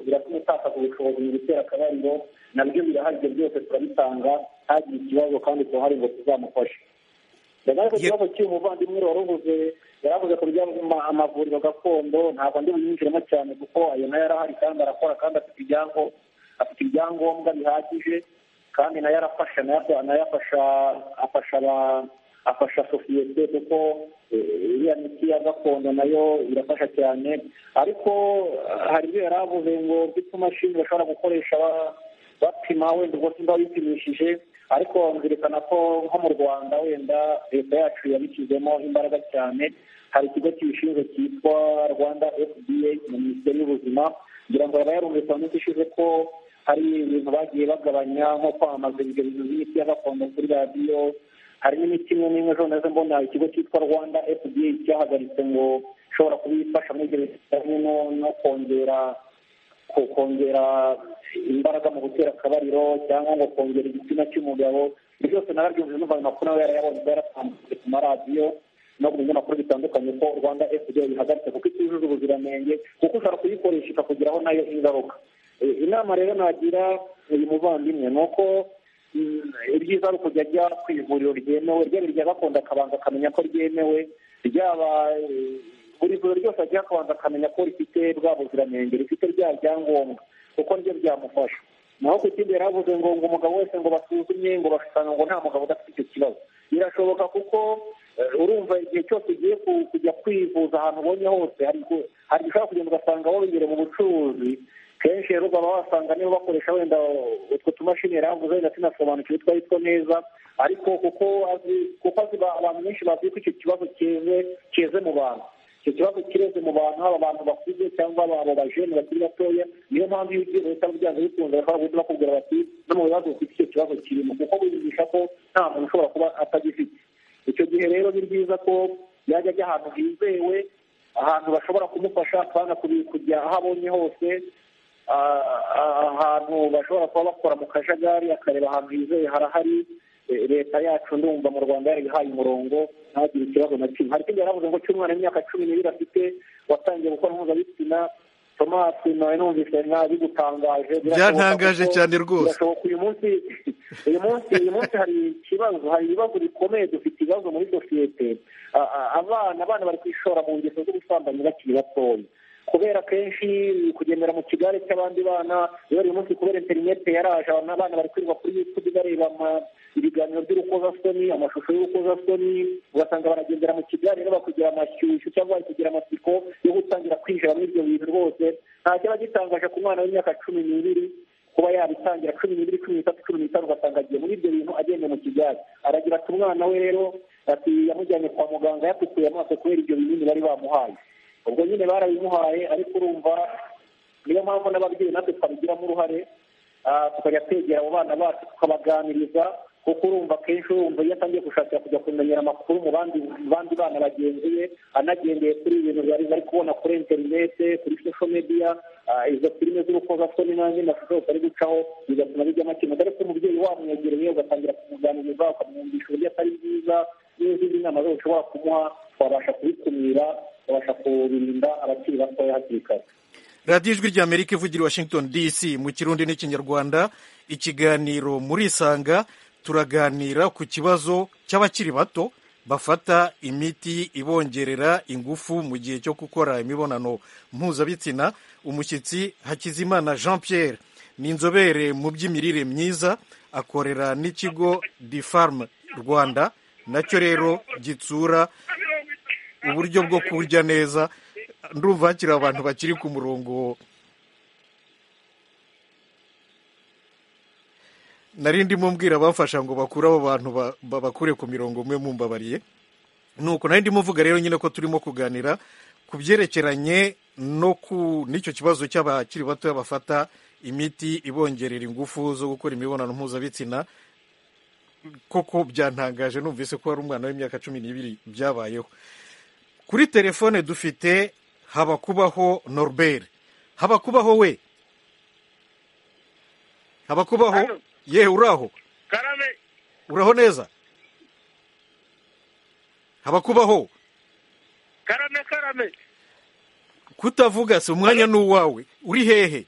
Speaker 4: biratuma utakaza ubushobozi mu gutera akabariro nabyo birahari ibyo byose turabitanga ntagire ikibazo kandi turahari ngo tuzamufashe ndabona ko ikibazo cy'uyu muvandimwe wari uvuze yaravuze ku bijyanye amavuriro gakondo ntabwo ndi buyinjiremo cyane kuko ayo nayo arahari kandi arakora kandi afite afite ibyangombwa bihagije kandi nayo arafasha nayo afasha afasha afasha sosiyete kuko iriya miti ya gakondo nayo irafasha cyane ariko hari ibyo yari avuze ngo mfite imashini bashobora gukoresha bapima wenda ubwo simba bipimishije ariko nzirikana ko nko mu rwanda wenda leta yacu yabishyizemo imbaraga cyane hari ikigo kibishinzwe cyitwa rwanda fda mu minisiteri y'ubuzima kugira ngo abayarumvise mu minsi ishize ko hari ibintu bagiye bagabanya nko kwamamaza ibyo bintu by'imiti ya gakondo kuri radiyo hari n'imiti imwe n'imwe zose mbona ikigo cyitwa rwanda fda cyahagaritse ngo ishobora kubifasha muri ibyo bijyanye no kongera kongera imbaraga mu gutera akabariro cyangwa ngo kongera igitsina cy'umugabo ibyo byose narabyumvise numva amakuru nawe yarayabonye yaratambutse ku maradiyo no ku binyamakuru bitandukanye ko rwanda fda bihagaritse kuko itujuje ubuziranenge kuko ushobora kuyikoresha ikakugiraho nayo ingaruka inama rero nagira uyu muvandimwe ni uko ibyiza ari ukujya ajya ku ivuriro ryemewe ryaba irya gakondo akabanza akamenya ko ryemewe ryaba buri vuriro ryose agiye akabanza akamenya ko rifite bwa buziranenge rifite bya byangombwa kuko nibyo byamufasha naho ku kindi yari avuze ngo ngo umugabo wese ngo basuzumye ngo basanga ngo nta mugabo udafite icyo kibazo birashoboka kuko urumva igihe cyose ugiye kujya kwivuza ahantu ubonye hose hari ushobora kugenda ugasanga wongere mu bucuruzi kenshi rero ukaba wasanga niba bakoresha wenda utwo tumashini yari avuze wenda sinasobanukiwe twari two neza ariko kuko azi kuko azi abantu benshi bazi ko icyo kibazo kize kize mu bantu icyo kibazo kireze mu bantu haba abantu bakuze cyangwa abo bajene bakiri batoya niyo mpamvu iyo ugiye uhita byanze bikunze bashobora guhita bakubwira bati no mu bibazo ufite icyo kibazo kirimo kuko bigisha ko nta muntu ushobora kuba atagifite icyo gihe rero ni byiza ko yajya ajya ahantu hizewe ahantu bashobora kumufasha akabana kujya aho abonye hose ahantu bashobora kuba bakora mu kajagari akareba ahantu hizewe harahari leta yacu ndumva mu rwanda yarihaye umurongo ntagire ikibazo na kimwe hari ikindi yaravuze ngo cy'umwana w'imyaka cumi n'ibiri afite watangiye gukora mpuzabitsina tomasi nawe numvise nabi gutangaje
Speaker 1: byatangaje cyane rwose
Speaker 4: birashoboka uyu munsi uyu munsi uyu munsi hari ikibazo hari ibibazo bikomeye dufite ibibazo muri sosiyete abana abana bari kwishora mu ngeso z'ubusambanyi bakiri batoya kubera kenshi kugendera mu kigare cy'abandi bana rero uyu munsi kubera interinete yaraje abana bari kwirirwa kuri yutubi bareba ibiganiro by'urukozasoni amashusho y'urukozasoni ugasanga baragendera mu kigare rero bakugira amashyushyu cyangwa bari kugira amatsiko yo gutangira kwinjira muri ibyo bintu rwose nta kiba gitangaje ku mwana w'imyaka cumi n'ibiri kuba yabitangira cumi n'ibiri cumi n'itatu cumi n'itanu ugasanga agiye muri ibyo bintu agenda mu kigare aragira ati umwana we rero ati yamujyanye kwa muganga yatukuye amaso kubera ibyo binini bari bamuhaye ubwo nyine barabimuhaye ariko urumva niyo mpamvu n'ababyeyi natwe twabigiramo uruhare tukajya twegera abo bana bacu tukabaganiriza kuko urumva akenshi urumva iyo atangiye gushakira kujya kumenyera amakuru mu bandi bana bagenzi be anagendeye kuri ibintu bari kubona kuri interinete kuri sosho mediya izo filime z'urukozasoni n'andi mashusho yose ari gucaho bigatuma bijyamo kimwe ariko umubyeyi wamwegereye ugatangira kumuganiriza ukamwumvisha uburyo atari bwiza n'izindi nama zose ushobora kumuha twabasha kubikumira babasha kurinda abakiri batoya hakiri kare
Speaker 1: radiyo ijwi rya amerika ivugira i washington dc mu kirundi n'ikinyarwanda ikiganiro murisanga turaganira ku kibazo cy'abakiri bato bafata imiti ibongerera ingufu mu gihe cyo gukora imibonano mpuzabitsina umushyitsi hakizimana jean pierre ni inzobere mu by'imirire myiza akorera n'ikigo difarm rwanda nacyo rero gitsura uburyo bwo kurya neza ndumva hakiri abantu bakiri ku murongo nari ndimo mbwira abafasha ngo bakure abo bantu babakure ku mirongo umwe mumbabariye ni uko nari ndimo mvuga rero nyine ko turimo kuganira ku byerekeranye no ku n'icyo kibazo cy'abakiri batoya bafata imiti ibongerera ingufu zo gukora imibonano mpuzabitsina koko byantangaje numvise ko hari umwana w'imyaka cumi n'ibiri byabayeho kuri telefone dufite habakubaho norbert habakubaho we habakubaho yewe uraho uraho neza habakubaho
Speaker 11: karame karame
Speaker 1: kutavuga si umwanya ni uwawe uri hehe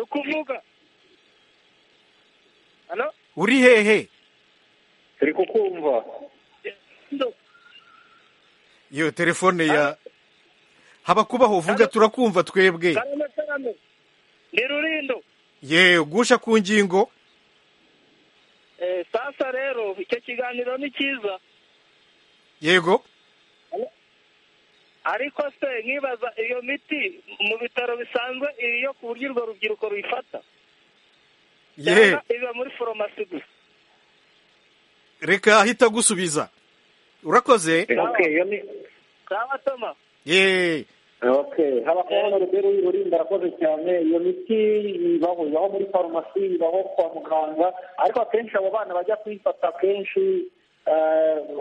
Speaker 11: kuvuga
Speaker 1: uri hehe
Speaker 4: turi kukumva
Speaker 1: iyo telefone ya haba kubaho uvuga turakumva twebwe
Speaker 11: ni rurindo
Speaker 1: yewe gusha ku ngingo
Speaker 11: sasa rero icyo kiganiro ni cyiza
Speaker 1: yego
Speaker 11: ariko se nkibaza iyo miti mu bitaro bisanzwe iri yo ku buryo urwo rubyiruko ruyifata
Speaker 1: yewe
Speaker 11: iba muri foromasi gusa
Speaker 1: reka ahita agusubiza urakoze yeee
Speaker 4: okay haba kubona rubero urinda arakoze cyane iyo miti ibaho ibaho muri farumasi ibaho kwa muganga ariko akenshi abo bana bajya kuyifata akenshi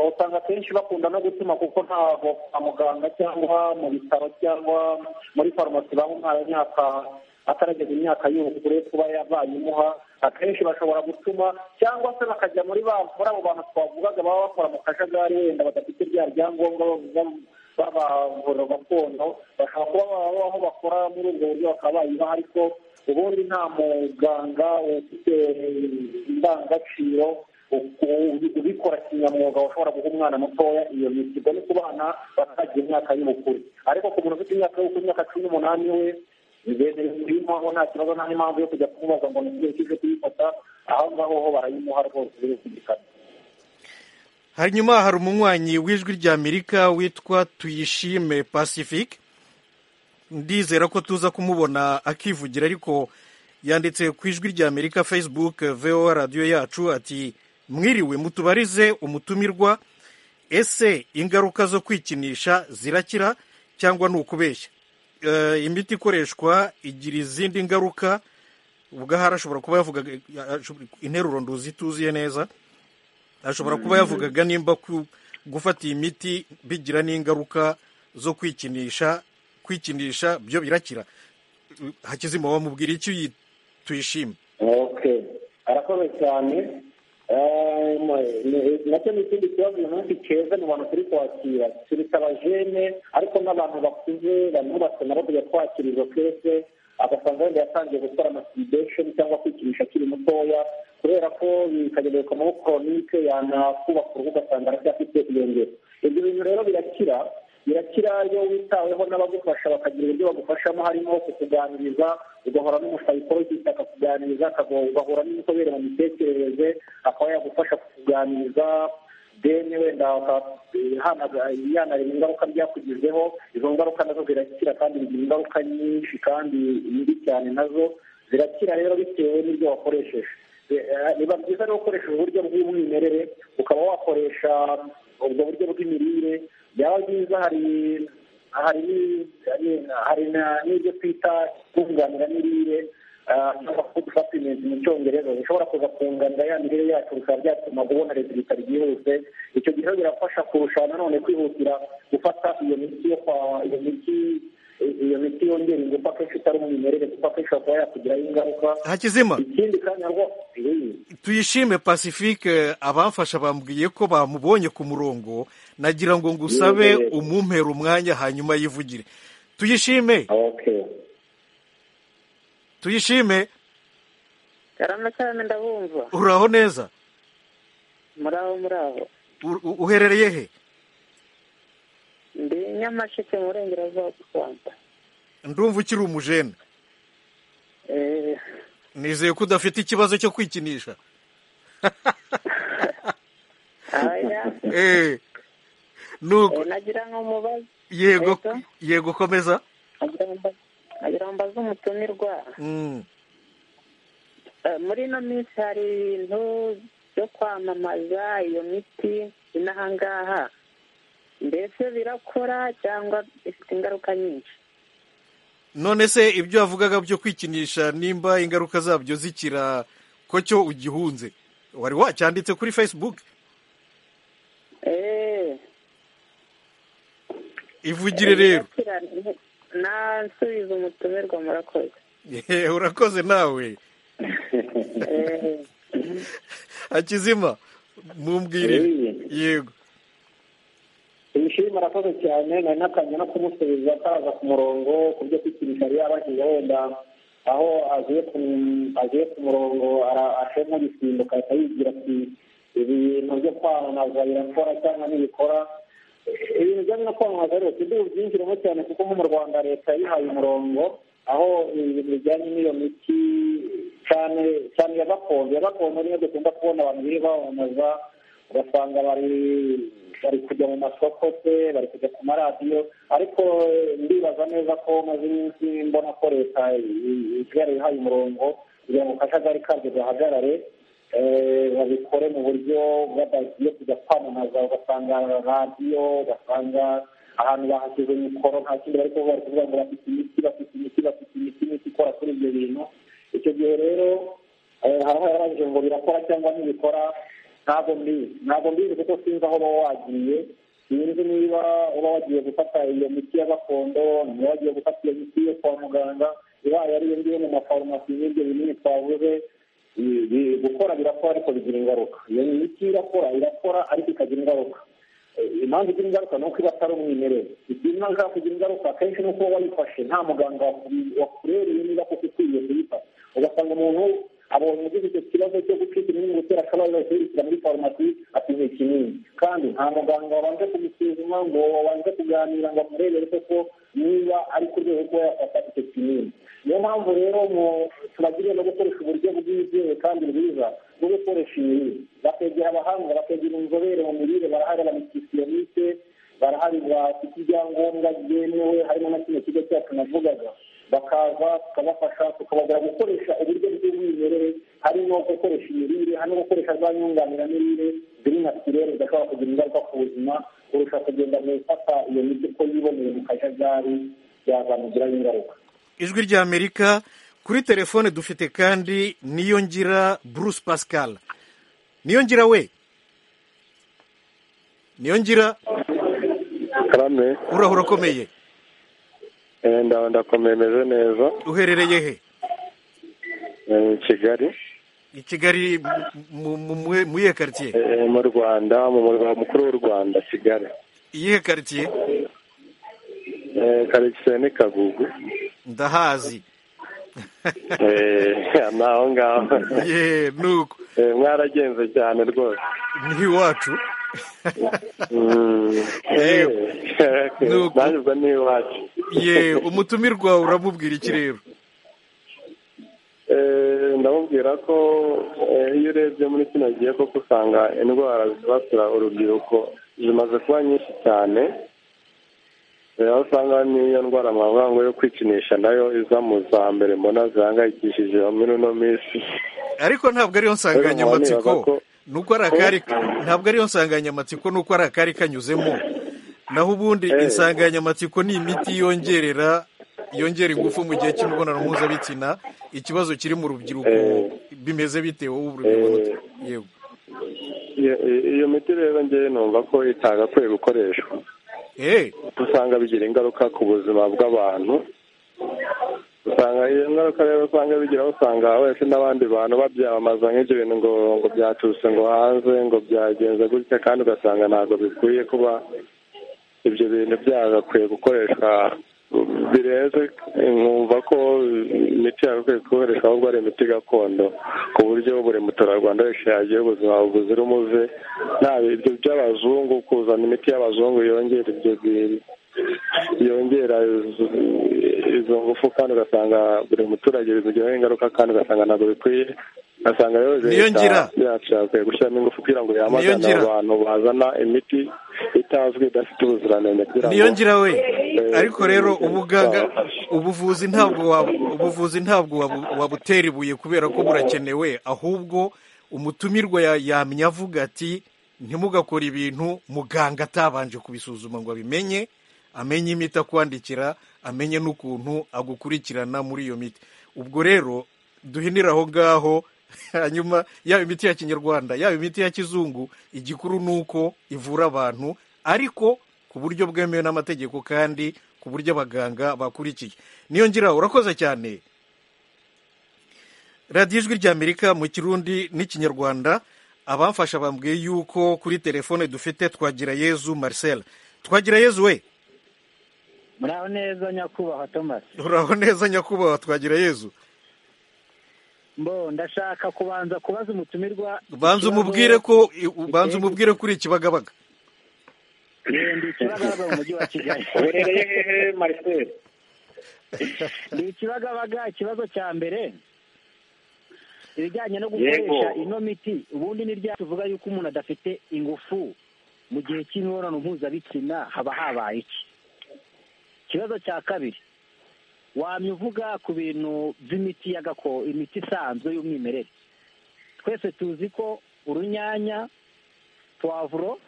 Speaker 4: usanga akenshi bakunda no gutuma kuko ntabwo kwa muganga cyangwa mu bitaro cyangwa muri farumasi baba umwana imyaka atarageza imyaka y'ubukure kuba yabayimuha akenshi bashobora gutuma cyangwa se bakajya muri muri abo bantu twavugaga baba bakora mu kajagari wenda badafite bya byangombwa bavuga b'abavura gakondo bashobora kuba baba aho bakora muri ubwo buryo bakaba bayibaha ariko ubundi nta muganga ufite indangagaciro ubikora kinyamwuga ushobora guha umwana mutoya iyo miti ubwo ni ku bana bataragira imyaka y'ubukure ariko ku muntu ufite imyaka y'ubukure imyaka cumi n'umunani we bigendera kuyimuhaho nta kibazo nta n'impamvu yo kujya kumubaza ngo ni igihe kije kuyifata aho ngaho ho barayimuha rwose biri ku gikari
Speaker 1: hanyuma hari umunywanyi w'ijwi ry'amerika witwa tuyishime pacifique ndizera ko tuza kumubona akivugira ariko yanditse ku ijwi ry'amerika facebook voa radiyo yacu ati mwiriwe mutubarize umutumirwa ese ingaruka zo kwikinisha zirakira cyangwa ni ukubeshya imiti ikoreshwa igira izindi ngaruka ubwo ashobora kuba yavuga interuro nduzi ituzuye neza ashobora kuba yavugaga nimba gufata iyi miti bigira n'ingaruka zo kwikinisha kwikinisha byo birakira hakizima wamubwira icyo tuyishima
Speaker 4: arakoze cyane nacyo ni ikindi kibazo uyu munsi keza mu bantu turi kwakira tubita abajene ariko n'abantu bakuze banubatse nabo tujya twakira izo kese agasanga wenda yatangiye gukora amasidesheni cyangwa kwikinisha akiri mutoya kubera ko bikagenerwa muri koronike yanakubaka uruhu ugasanga aracyafite iyo ngero ibyo bintu rero birakira birakira iyo witaweho n'abagufasha bakagira uburyo bagufashamo harimo kukuganiriza ugahora n'umusayikologiste akakuganiriza ugahura n'inzobere mu mitekerereze akaba yagufasha kukuganiriza deni wenda yanareba ingaruka byakugizeho izo ngaruka nazo zirakira kandi bigira ingaruka nyinshi kandi mbi cyane nazo zirakira rero bitewe n'ibyo wakoresheje biba byiza rero ukoresheje uburyo bw'umwimerere ukaba wakoresha ubwo buryo bw'imirire byaba byiza hari hari n'ibyo twita kunganira mirire cyangwa supimenti mu cyongereza bishobora kuza kunganira ya mirire yacu bikaba byatuma ubona rezilita ryihuse icyo gihe birafasha kurusha nanone kwihutira gufata iyo miti yo kwa iyo miti iyo miti yongera ingufu akenshi itari umwimerere kuko akenshi kuba yakugiraho ingaruka
Speaker 1: hakizima
Speaker 4: ikindi kandi nabwo
Speaker 1: tuyishime pacifique abamfasha bambwiye ko bamubonye ku murongo nagira ngo ngusabe umumpera umwanya hanyuma yivugire tuyishime tuyishime
Speaker 12: karame karame ndabumva
Speaker 1: uraho neza
Speaker 12: muraho muraho
Speaker 1: uherereye he
Speaker 12: ndi nyamasheke mu burengerazuba bw'u rwanda
Speaker 1: ndumva ukiri umujene nizeye ko udafite ikibazo cyo kwikinisha
Speaker 12: nagira ngo mubaze
Speaker 1: yego yego komeza
Speaker 12: nagira ngo mbaze umutumirwa muri ino minsi hari ibintu byo kwamamaza iyo miti inaha ngaha mbese birakora cyangwa bifite ingaruka nyinshi
Speaker 1: none se ibyo wavugaga byo kwikinisha nimba ingaruka zabyo zikira ko cyo ugihunze wari wacyanditse kuri facebook ivugire rero
Speaker 12: nasubiza umutumirwa murakoze
Speaker 1: urakoze nawe hakizima mumbwirire yego
Speaker 4: ibishima arakoze cyane nari nakanya no kumusubiza ataraza ku murongo ku byo kwikinisha yari yabashyize wenda aho agiye ku murongo ashemo gusimbuka ahita yigira ati ibintu byo kwamamaza birakora cyangwa ntibikora ibintu bijyanye no kwamamaza rero tubyinjiramo cyane kuko nko mu rwanda leta yihaye umurongo aho ibintu bijyanye n'iyo miti cyane cyane ya gakondo ya gakondo niyo dukunda kubona abantu biri bamamaza ugasanga bari bari kujya mu masoko se bari kujya ku maradiyo ariko ndibaza neza ko maze iminsi mbona ko leta yarihaye umurongo kugira ngo akajagari kabyo gahagarare babikore mu buryo badagiye kujya kwamamaza ugasanga radiyo ugasanga ahantu bahashyize mikoro nta kindi bari kuvuga bari kuvuga ngo bafite imiti bafite imiti bafite imiti imiti ikora kuri ibyo bintu icyo gihe rero haba harabajije ngo birakora cyangwa ntibikora ntabwo mbizi ntabwo mbizi kuko sinzi aho uba wagiye sinzi niba uba wagiye gufata iyo miti ya gakondo niba wagiye gufata iyo miti yo kwa muganga ibaye ariyo ngiyo mu mafarumasi n'ibyo binini twavuze gukora birakora ariko bigira ingaruka iyo miti irakora irakora ariko ikagira ingaruka impamvu igira ingaruka ni uko iba atari umwimerere ikintu ntabwo kugira ingaruka akenshi ni uko wayifashe nta muganga wakubereye niba koko ukwiye kuyifata ugasanga umuntu abonye ugize icyo kibazo cyo gucika imyenda gutera akabazo bakihutira muri farumasi atinye ikinini kandi nta muganga wabanje kumusuzuma ngo wabanje kuganira ngo amurebere koko niba ari ku rwego rwo yafata icyo kinini niyo mpamvu rero tubagiriye no gukoresha uburyo bwizewe kandi bwiza bwo gukoresha imirire bakegera abahanga bakegera inzobere mu mirire barahari ba nutritioniste barahari bafite ibyangombwa byemewe harimo na kino kigo cyacu navugaga bakaza tukabafasha tukabagura gukoresha uburyo bw'umwimerere harimo gukoresha imirire harimo gukoresha za nyunganiramirire ziri na kirere zidashobora kugira ingaruka ku buzima kurusha kugenda mu gufata iyo miti uko yiboneye mu kajagari byazamugiraho ingaruka
Speaker 1: ijwi ry'amerika kuri telefone dufite kandi niyongira bruce pascal niyongira we niyongira
Speaker 13: karame
Speaker 1: urahura ukomeye
Speaker 13: ndakomeye meze neza
Speaker 1: uherereye he
Speaker 13: i kigali
Speaker 1: i kigali mu iyihe karitsiye
Speaker 13: mu rwanda mu murwa mukuru w'u rwanda kigali
Speaker 1: iyihe karitsiye
Speaker 13: karitsiye ni kagugu
Speaker 1: ndahazi
Speaker 13: ni aho ngaho
Speaker 1: nuko
Speaker 13: mwaragenze cyane rwose
Speaker 1: ntiwacu
Speaker 13: nanyuze n'iwacu
Speaker 1: ye umutumirwa uramubwira iki rero
Speaker 13: ndamubwira ko iyo urebye muri kino gihe koko usanga indwara zibasira urubyiruko zimaze kuba nyinshi cyane aho usanga n'iyo ndwara mpavuga ngo yo kwikinisha nayo iza mu za mbere mbona zihangayikishije muri uno minsi
Speaker 1: ariko ntabwo ariyo nsanganyamatsiko nuko ari akari ntabwo ariyo nsanganyamatsiko nuko ari akari kanyuzemo naho ubundi insanganyamatsiko ni imiti yongerera yongera ingufu mu gihe cy'imibonano mpuzabitsina ikibazo kiri mu rubyiruko bimeze bitewe urubyiruko
Speaker 13: yego iyo miti rero ngewe numva ko itagakwiye gukoreshwa usanga bigira ingaruka ku buzima bw'abantu usanga iyo ngaruka rero usanga bigira usanga wese n'abandi bantu babyamamaza nk'ibyo bintu ngo ngo byaturutse ngo hanze ngo byagenze gutya kandi ugasanga ntabwo bikwiye kuba ibyo bintu byagakwiye gukoreshwa birenze nkumva ko imiti yagakwiye gukoreshwa ahubwo ari imiti gakondo ku buryo buri muturarwanda wese yagira ubuzima buzira umuze nta ibyo by'abazungu kuzana imiti y'abazungu yongera ibyo yongera izo ngufu kandi ugasanga buri muturage bimugiraho ingaruka kandi ugasanga ntabwo bikwiye ugasanga rero leta yacu yakwiye gushyiramo ingufu kugira ngo yamagane abantu bazana imiti itazwi idafite ubuziranenge kugira ngo
Speaker 1: niyongira we ariko rero ubuganga ubuvuzi ntabwo ubuvuzi ntabwo wabutera ibuye kubera ko burakenewe ahubwo umutumirwa yamenya avuga ati ntimugakore ibintu muganga atabanje kubisuzuma ngo abimenye amenye imiti akwandikira amenye n'ukuntu agukurikirana muri iyo miti ubwo rero duhinira aho ngaho hanyuma yaba imiti ya kinyarwanda yaba imiti ya kizungu igikuru ni uko ivura abantu ariko ku buryo bwemewe n'amategeko kandi ku buryo abaganga bakurikiye niyo ngira urakoze cyane radiyo ijwi ry'amerika mu kirundi n'ikinyarwanda abamfasha bambwiye yuko kuri telefone dufite twagira yezu marcel twagira yezu we
Speaker 14: muraho neza nyakubahwa tomasi
Speaker 1: uraho neza nyakubahwa twagira yezu
Speaker 14: mbo ndashaka kubanza kubaza umutumirwa
Speaker 1: banza umubwire ko banza umubwire kuri kibagabaga
Speaker 14: ndi kibagabaga mu mujyi wa kigali
Speaker 4: uherereye hehe mariseri
Speaker 14: ndi kibagabaga ikibazo cya mbere ibijyanye no gukoresha ino miti ubundi ni rya tuvuga yuko umuntu adafite ingufu mu gihe cy'imibonano mpuzabitsina haba habaye iki ikibazo cya kabiri wamya uvuga ku bintu by'imiti ya gakondo imiti isanzwe y'umwimerere twese tuzi ko urunyanya
Speaker 8: puwavuro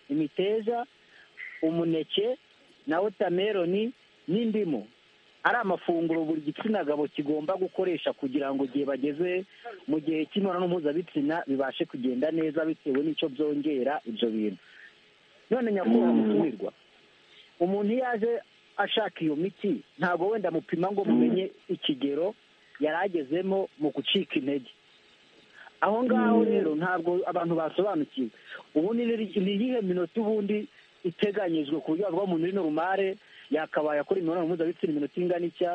Speaker 8: imiteja umuneke na wotameroni n'indimu ari amafunguro buri gitsina gabo kigomba gukoresha kugira ngo igihe bageze mu gihe cy'imibonano mpuzabitsina bibashe kugenda neza bitewe n'icyo byongera ibyo bintu none nyakubahwa mutumirwa umuntu iyo aje ashaka iyo miti ntabwo wenda amupima ngo mumenye ikigero yari agezemo mu gucika intege aho ngaho rero ntabwo abantu basobanukiwe ubundi ni iyihe minota ubundi iteganyijwe ku buryo bavuga ngo umuntu uri norumare yakabaye akora imibonano mpuzabitsina iminota ingana itya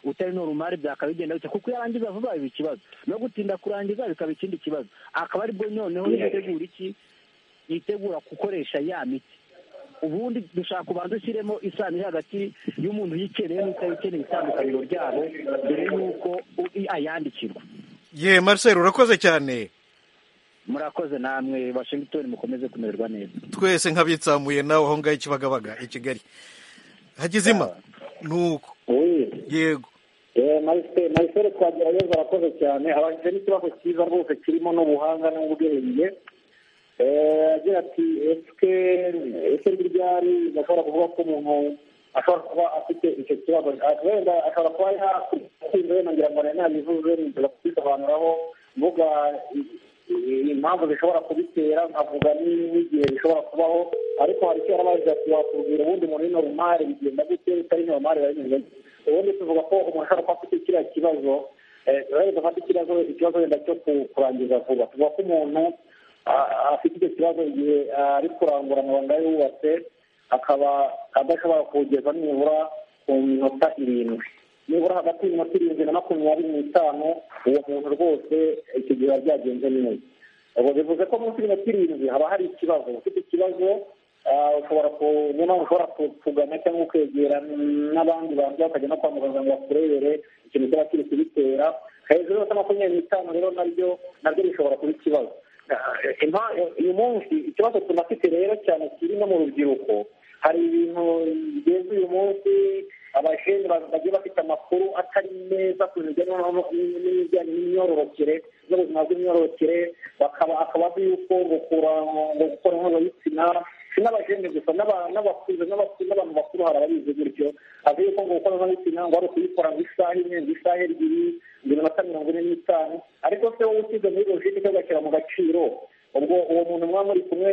Speaker 8: utari norumare byakaba bigenda bitya kuko iyo arangiza vuba biba ikibazo no gutinda kurangiza bikaba ikindi kibazo akaba aribwo noneho yitegura iki yitegura gukoresha ya miti ubundi dushaka kubanza ushyiremo isano iri hagati y'umuntu uyikeneye n'utayikeneye itandukaniro ryabo mbere y'uko ayandikirwa
Speaker 1: ye marcel urakoze cyane
Speaker 8: murakoze namwe washington mukomeze kumererwa neza
Speaker 1: twese nk'abitsamuye nawe aho ngaho ikibagabaga i kigali hagizima ni uko yego
Speaker 4: marisere twagira neza arakoze cyane abajije n'ikibazo cyiza rwose kirimo n'ubuhanga n'ubwenge agira ati ese ryari bashobora kuvuga ko umuntu ashobora kuba afite icyo kibazo wenda ashobora kuba yakwinze wenda ngira ngo nabivuze nigeza kubisobanuraho mvuga impamvu zishobora kubitera nkavuga n'igihe bishobora kubaho ariko hari icyo yarabaje ati watubwira ubundi umuntu w'ino rumari bigenda gute utari normal bimeze ubundi tuvuga ko umuntu ashobora kuba afite kiriya kibazo wenda afite ikibazo ikibazo wenda cyo kurangiza vuba tuvuga ko umuntu afite icyo kibazo igihe ari kurangura amabanga yubatse akaba adashobora kuwugeza nibura ku minota irindwi nibura hagati y'iminota irindwi na makumyabiri n'itanu uwo muntu rwose icyo gihe biba byagenze neza ubwo bivuze ko munsi y'iminota irindwi haba hari ikibazo ufite ikibazo ushobora niyo mpamvu ushobora kugana cyangwa ukegera n'abandi bantu bakajya no kwa muganga ngo bakurebere ikintu kiba kiri kubitera hejuru y'umunota makumyabiri n'itanu rero nabyo nabyo bishobora kuba ikibazo uyu munsi ikibazo tunafite rero cyane kiri no mu rubyiruko hari ibintu bigeze uyu munsi abajene bagiye bafite amakuru atari meza ku bijyanye n'ibijyanye n'imyororokere n'ubuzima bw'imyororokere bakaba akaba azi yuko ngo gukora mpuzabitsina si n'abajene gusa n'abakuze n'abantu bakuru hari ababizi gutyo azi yuko ngo gukora mpuzabitsina ngo ari ukuyikora ngo isaha imwe ngo isaha ebyiri ngo iminota mirongo ine n'itanu ariko se wowe usize muri logike cyangwa ugashyira mu gaciro ubwo uwo muntu muba muri kumwe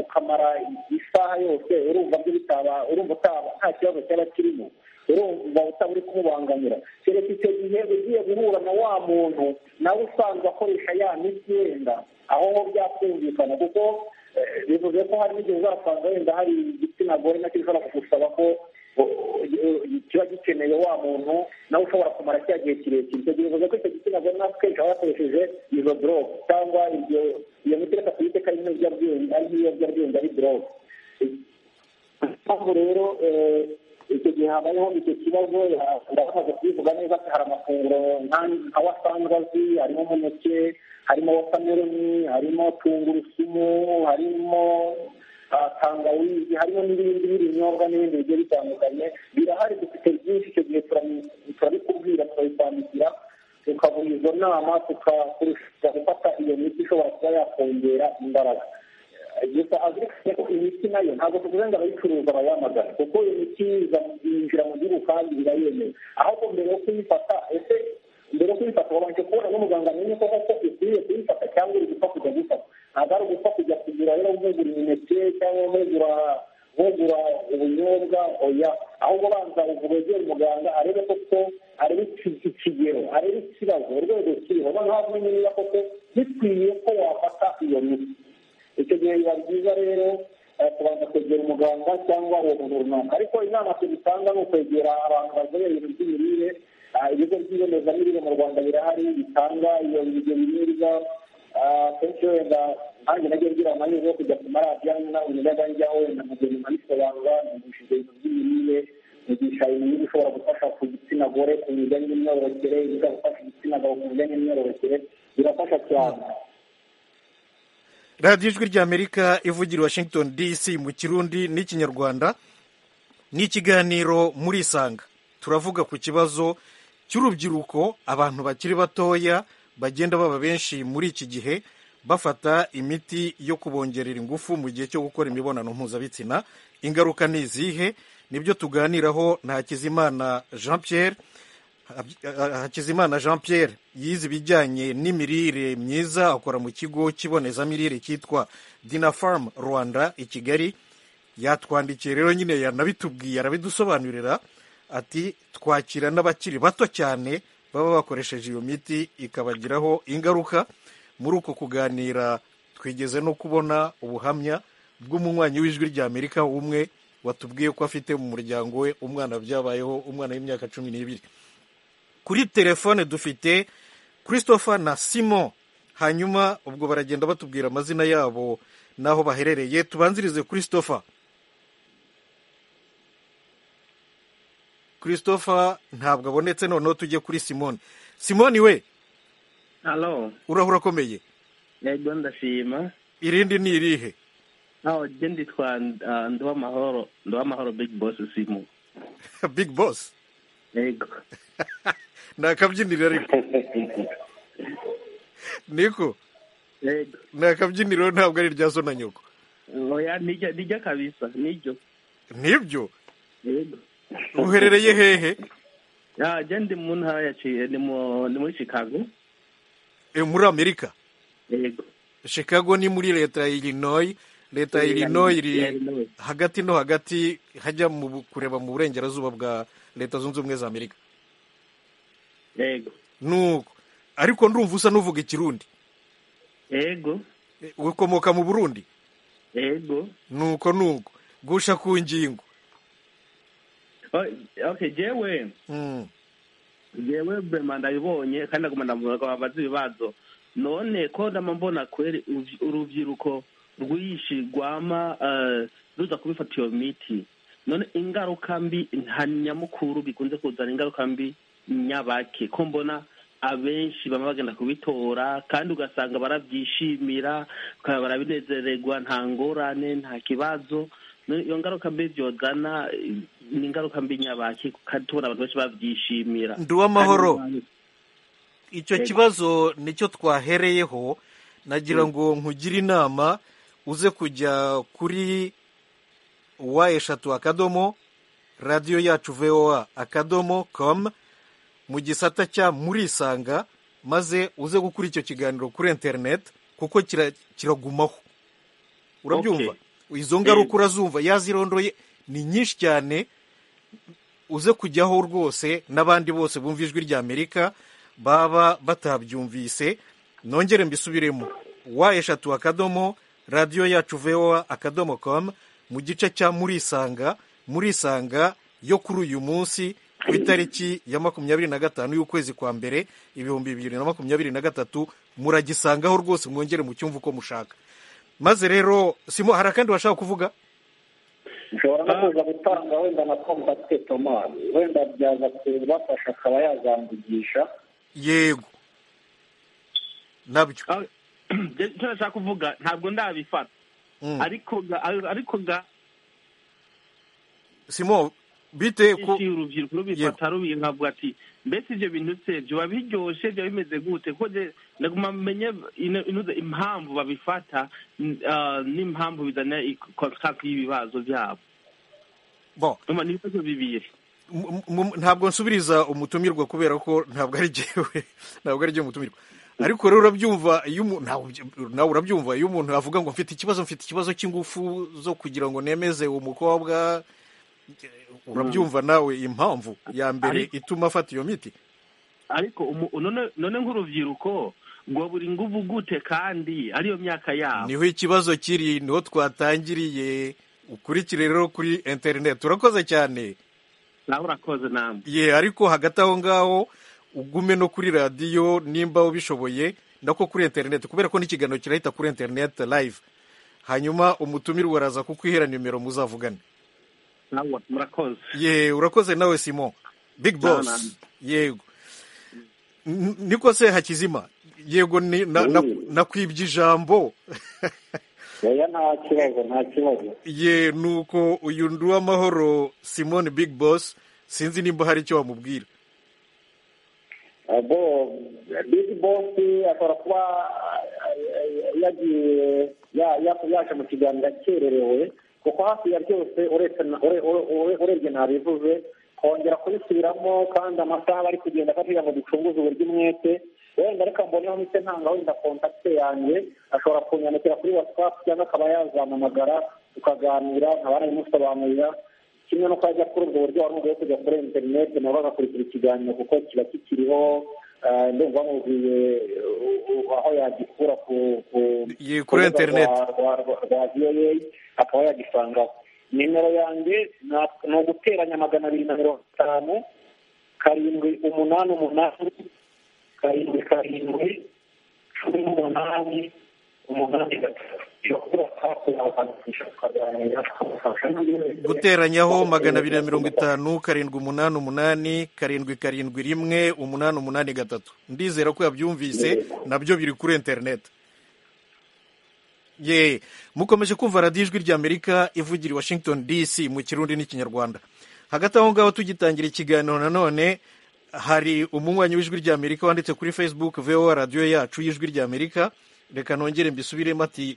Speaker 4: ukamara isaha yose urumva byo bitaba urumva utaba nta kibazo cyaba kirimo urumva utaba uri kumubangamira kereka icyo gihe ugiye guhura na wa muntu nawe usanzwe akoresha ya miti yenda aho ho byakumvikana kuko bivuze ko hari n'igihe uzasanga wenda hari igitsina gore nacyo gishobora kugusaba ko kiba gikeneye wa muntu nawe ushobora kumara cya gihe kirekire icyo gihe bivuze ko icyo gitsina gore natwe kaba yakoresheje izo dorope cyangwa ibyo iyo miti reka tuyite ko ari nk'ibiyobyabwenge ari nk'ibiyobyabwenge ari dorope impamvu rero icyo gihe habayeho icyo kibazo ndabamaze kubivuga neza ko hari amafunguro nka wasanzwe azi harimo umuneke harimo wotameroni harimo tungurusumu harimo tangawizi harimo n'ibindi b'ibinyobwa n'ibindi bigiye bitandukanye birahari dufite byinshi icyo gihe turabikubwira turabikwandikira tukaguha izo nama tukakurusha gufata iyo miti ishobora kuba yakongera imbaraga gusa azirikanye ko imiti nayo ntabwo tuvuze ngo abayicuruza abayamagana kuko iyo miti yinjira mu gihugu kandi birayemewe ahubwo mbere yo kuyifata ese mbere yo kuyifata babanje kubona n'umuganga amenye ko koko ukwiye kuyifata cyangwa uri gupfa kujya gufata ntabwo ari ugupfa kujya kugura rero nkugura imineke cyangwa nkugura nkugura ubunyobwa oya ahubwo banza wegere umuganga arebe koko arebe ikigero arebe ikibazo urwego kiriho noneho amenye niba koko bikwiye ko wafata iyo miti icyo gihe biba byiza rero kubanza kwegera umuganga cyangwa uwo muntu runaka ariko inama tubitanga ni ukwegera abantu bazobere ibintu by'imirire ibigo by'ibonezamirire mu rwanda birahari bitanga iyo ibyo biribwa kenshi wenda nanjye nagiye ngira amahirwe yo kujya ku maradiyo nawe najyaga njyaho wenda nkagenda nkabisobanura nigishije ibintu by'imirire nigisha ibintu bishobora gufasha ku gitsina gore ku bijyanye n'imyororokere ibishobora gufasha igitsina gabo ku bijyanye n'imyororokere birafasha cyane
Speaker 1: radiyo ijwi ry'amerika ivugira washington dc mu kirundi n'ikinyarwanda ni ikiganiro muri isanga turavuga ku kibazo cy'urubyiruko abantu bakiri batoya bagenda baba benshi muri iki gihe bafata imiti yo kubongerera ingufu mu gihe cyo gukora imibonano mpuzabitsina ingaruka ni izihe nibyo tuganiraho na hakizimana jean pierre hakizimana jean pierre yize ibijyanye n'imirire myiza akora mu kigo cy'ibonezamirire cyitwa dina famu rwanda i kigali yatwandikiye rero nyine yanabitubwiye arabidusobanurira ati twakira n'abakiri bato cyane baba bakoresheje iyo miti ikabagiraho ingaruka muri uko kuganira twigeze no kubona ubuhamya bw'umunywanyi w'ijwi ry'amerika umwe watubwiye ko afite mu muryango we umwana byabayeho umwana w'imyaka cumi n'ibiri kuri telefone dufite christopher na simon hanyuma ubwo baragenda batubwira amazina yabo n'aho baherereye tubanzirize christopher christopher ntabwo abonetse noneho tujye kuri simon simon we
Speaker 8: halo
Speaker 1: urahura akomeye
Speaker 8: yego ndashima
Speaker 1: irindi ni irihe
Speaker 8: aho jye nditwa nduwamahoro nduwamahoro big boss simu
Speaker 1: big boss
Speaker 8: yego
Speaker 1: ni akabyiniro ariko niko ni akabyiniro ntabwo ari irya zo na nyoko
Speaker 8: oya nijya kabisa nijyo
Speaker 1: nibyo
Speaker 8: yego
Speaker 1: uherereye hehe
Speaker 8: jya ndi mu ntara yaciye ni muri chicago
Speaker 1: muri amerika
Speaker 8: yego
Speaker 1: chicago ni muri leta ya illinois leta ya illinois iri hagati no hagati hajya mu kureba mu burengerazuba bwa leta zunze ubumwe za amerika
Speaker 8: yego
Speaker 1: nuko ariko ndumva usa n'uvuga ikirundi
Speaker 8: yego
Speaker 1: ukomoka mu burundi
Speaker 8: yego
Speaker 1: nuko nuko gusha ku ngingo
Speaker 8: okay jewe jewe bema ndabibonye kandi agomba ndamuraga babaze ibibazo none ko ndama mbona kweri urubyiruko rwinshi rwama ruza kubifata iyo miti none ingaruka mbi nta nyamukuru bikunze kuzana ingaruka mbi nyabake ko mbona abenshi baba bagenda kubitora kandi ugasanga barabyishimira barabinezererwa nta ngorane nta kibazo iyo ngaruka mbi byogana ni ingaruka mbi nyabaki kandi tubona abantu benshi babyishimira
Speaker 1: nduwamahoro icyo kibazo nicyo twahereyeho nagira ngo nkugire inama uze kujya kuri wa eshatu akadomo radiyo yacu voa akadomo komu mu gisata cya murisanga maze uze gukora icyo kiganiro kuri interineti kuko kiragumaho urabyumva izo ngaruka urazumva yazirondoye ni nyinshi cyane uze kujyaho rwose n'abandi bose bumva ijwi ry'amerika baba batabyumvise nongere mbisubiremo wa eshatu akadomo radiyo yacu voa akadomo komu mu gice cya murisanga murisanga yo kuri uyu munsi ku itariki ya makumyabiri na gatanu y'ukwezi kwa mbere ibihumbi bibiri na makumyabiri na gatatu muragisangaho rwose mwongere mu cyumva uko mushaka maze rero simo hari akandi washaka kuvuga
Speaker 4: ushobora no kuza gutanga wenda na kombate tomani wenda byaza kubafasha akaba yazambugisha
Speaker 1: yego nabyo
Speaker 8: icyo nashaka kuvuga ntabwo ndabifata ariko ariko ga
Speaker 1: simo bite
Speaker 8: ko urubyiruko rubifata rubiye nkavuga ati mbese ibyo bintu se biba biryoshye biba bimeze gute ko naguma menye impamvu babifata n'impamvu bizana kontraki y'ibibazo byabo ni ibibazo bibiri
Speaker 1: ntabwo nsubiriza umutumirwa kubera ko ntabwo ari jyewe ntabwo ari jyewe umutumirwa ariko rero urabyumva iyo nawe urabyumva iyo umuntu avuga ngo mfite ikibazo mfite ikibazo cy'ingufu zo kugira ngo nemeze uwo mukobwa urabyumva nawe impamvu ya mbere ituma afata iyo miti
Speaker 8: ariko none nk'urubyiruko ngo buri ngubu gute kandi ariyo myaka yabo
Speaker 1: niho ikibazo kiri niho twatangiriye ukurikire rero kuri interineti urakoze cyane
Speaker 8: nawe urakoze namwe
Speaker 1: ye ariko hagati aho ngaho ugume no kuri radiyo nimba ubishoboye nako kuri interineti kubera ko n'ikiganiro kirahita kuri interineti live hanyuma umutumirwa araza kukwihera nimero muzavugane
Speaker 8: murakoze
Speaker 1: ye urakoze nawe simo big boss yego niko se hakizima yego nakwibye ijambo
Speaker 4: oya nta kibazo nta kibazo
Speaker 1: ye nuko uyu ndi uw'amahoro simone big boss sinzi nimba hari icyo wamubwira
Speaker 4: bo big boss ashobora kuba yagiye yaje mu kiganiro akererewe kuko hafi ya byose urebye ntabivuze kongera kubisubiramo kandi amasaha bari kugenda kugira ngo ducunguze uburyo umwete wenda reka mboneho ndetse ntanga wenda kontakite yanjye ashobora kunyandikira kuri watsapu cyangwa akaba yazampamagara tukaganira nkaba narimusobanurira kimwe no kuba ajya kuri ubwo buryo wari yo kujya kuri interineti nabo bagakurikira ikiganiro kuko kiba kikiriho ndumva bamubwiye aho yagikura ku
Speaker 1: kuri interineti
Speaker 4: rwa voa akaba yagisangaho nimero yanjye ni uguteranya magana abiri na mirongo itanu karindwi umunani umunani karindwi karindwi cumi n'umunani umunani gatatu
Speaker 1: guteranyaho magana abiri na mirongo itanu karindwi umunani umunani karindwi karindwi rimwe umunani umunani gatatu ndizera ko yabyumvise nabyo biri kuri interineti ye mukomeje kumva radiyo ijwi ry'amerika ivugira i washington dc mu kirundi n'ikinyarwanda hagati aho ngaho tugitangira ikiganiro nanone hari umunywanyi w'ijwi ry'amerika wanditse kuri facebook voa radiyo yacu y'ijwi ry'amerika reka nongere mbisubiremo ati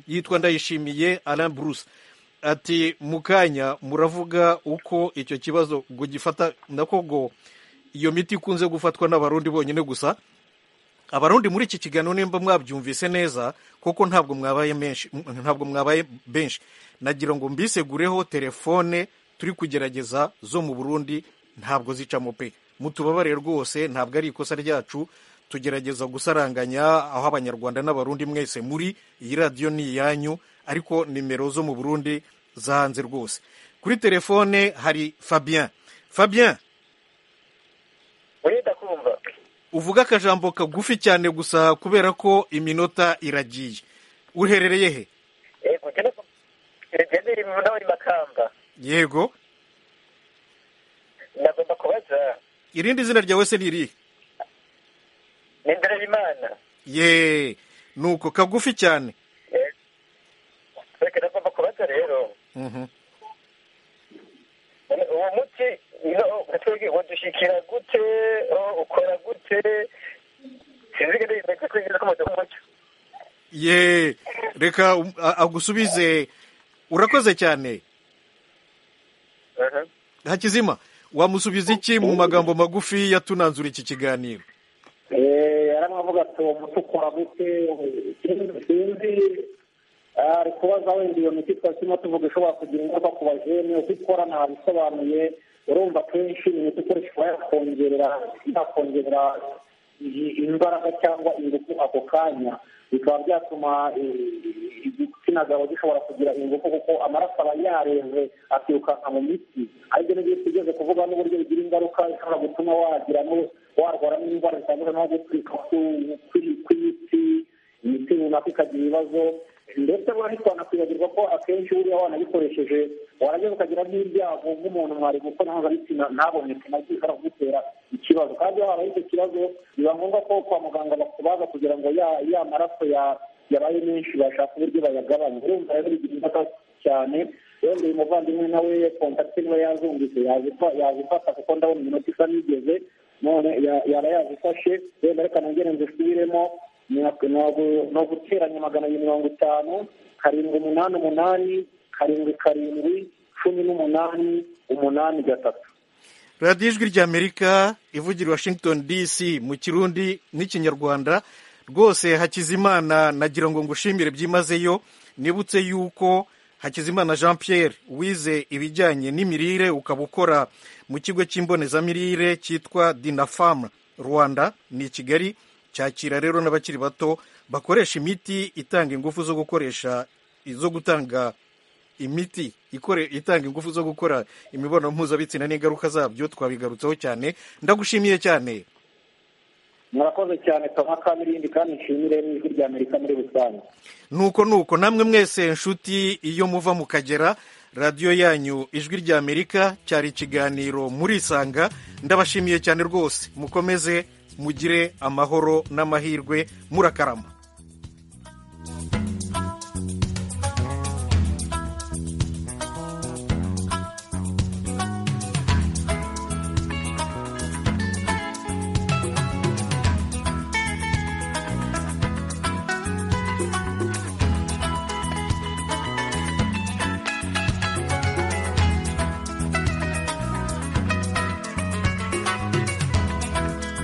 Speaker 1: yitwa ndayishimiye Alain Bruce ati mu kanya muravuga uko icyo kibazo ngo gifata nako ngo iyo miti ikunze gufatwa n'abarundi bonyine gusa abarundi muri iki kiganiro nimba mwabyumvise neza kuko ntabwo mwabaye menshi ntabwo mwabaye benshi nagira ngo mbisegureho telefone turi kugerageza zo mu burundi ntabwo zicamo pe mutubabarire rwose ntabwo ari ikosa ryacu tugerageza gusaranganya aho abanyarwanda n'abarundi mwese muri iyi radiyo ni iyanyu ariko nimero zo mu burundi zahanze rwose kuri telefone hari fabien fabien uvuga akajambo kagufi cyane gusa kubera ko iminota iragiye uherereye he yego
Speaker 15: nagomba kubaza
Speaker 1: irindi zina ryawe se ni irihe
Speaker 15: ni imana
Speaker 1: ye nuko kagufi cyane
Speaker 15: reka nagomba kubaza rero uwo muti twebwe wadushyikira gute ukora gute sinzi ko ndetse twigeze kumaze umucyo
Speaker 1: ye reka agusubize urakoze cyane hakizima wamusubiza iki mu magambo magufi yatunanzura iki kiganiro
Speaker 4: yaramuvuga ati uwo muti ukora gute sinzi ari kubaza wenda iyo miti twari turimo tuvuga ishobora kugira ingaruka ku bajene uko ikora ntabisobanuye urumva kenshi imiti ikoreshwa yakongerera yakongerera imbaraga cyangwa ingufu ako kanya bikaba byatuma igitsina gabo gishobora kugira ingufu kuko amaraso aba yareze akirukanka mu miti aribyo n'ibyo tugeze kuvuga n'uburyo bigira ingaruka ishobora gutuma wagira warwara n'indwara zitandukanye nko gutwika kw'imitsi imiti runaka ikagira ibibazo ndetse ntitwanakwibagirwa ko akenshi buriya wanabikoresheje warageza ukagira n'ibyago nk'umuntu mwari kuko mpuzabitsina ntaboneke nabyo bishobora kugutera ikibazo kandi iyo habaye icyo kibazo biba ngombwa ko kwa muganga bakubaza kugira ngo ya maraso yabaye menshi bashaka uburyo bayagabanya urumva rero bigira ingaruka cyane wenda uyu muvandimwe nawe kontakiti niwe yazumvise yazifata kuko ndabona iminota isa n'igeze none yaba yazifashe wenda reka nongere nzisubiremo ni uguteranya magana abiri mirongo itanu karindwi umunani umunani karindwi karindwi cumi n'umunani umunani gatatu
Speaker 1: radiyo ijwi ry'amerika ivugira washington dc mu kirundi n'ikinyarwanda rwose hakizimana nagira ngo ngushimire byimazeyo nibutse yuko hakizimana jean pierre wize ibijyanye n'imirire ukaba ukora mu kigo cy'imbonezamirire cyitwa dinafamu rwanda ni i kigali cyakira rero n'abakiri bato bakoresha imiti itanga ingufu zo gukoresha zo gutanga imiti itanga ingufu zo gukora imibonano mpuzabitsina n'ingaruka zabyo twabigarutseho cyane ndagushimiye cyane
Speaker 4: murakoze cyane toma kamirindi kandi nshimire n'ijwi rya amerika muri rusange
Speaker 1: nuko nuko namwe mwese nshuti iyo muva mukagera radiyo yanyu ijwi rya amerika cyari ikiganiro murisanga ndabashimiye cyane rwose mukomeze mugire amahoro n'amahirwe murakarama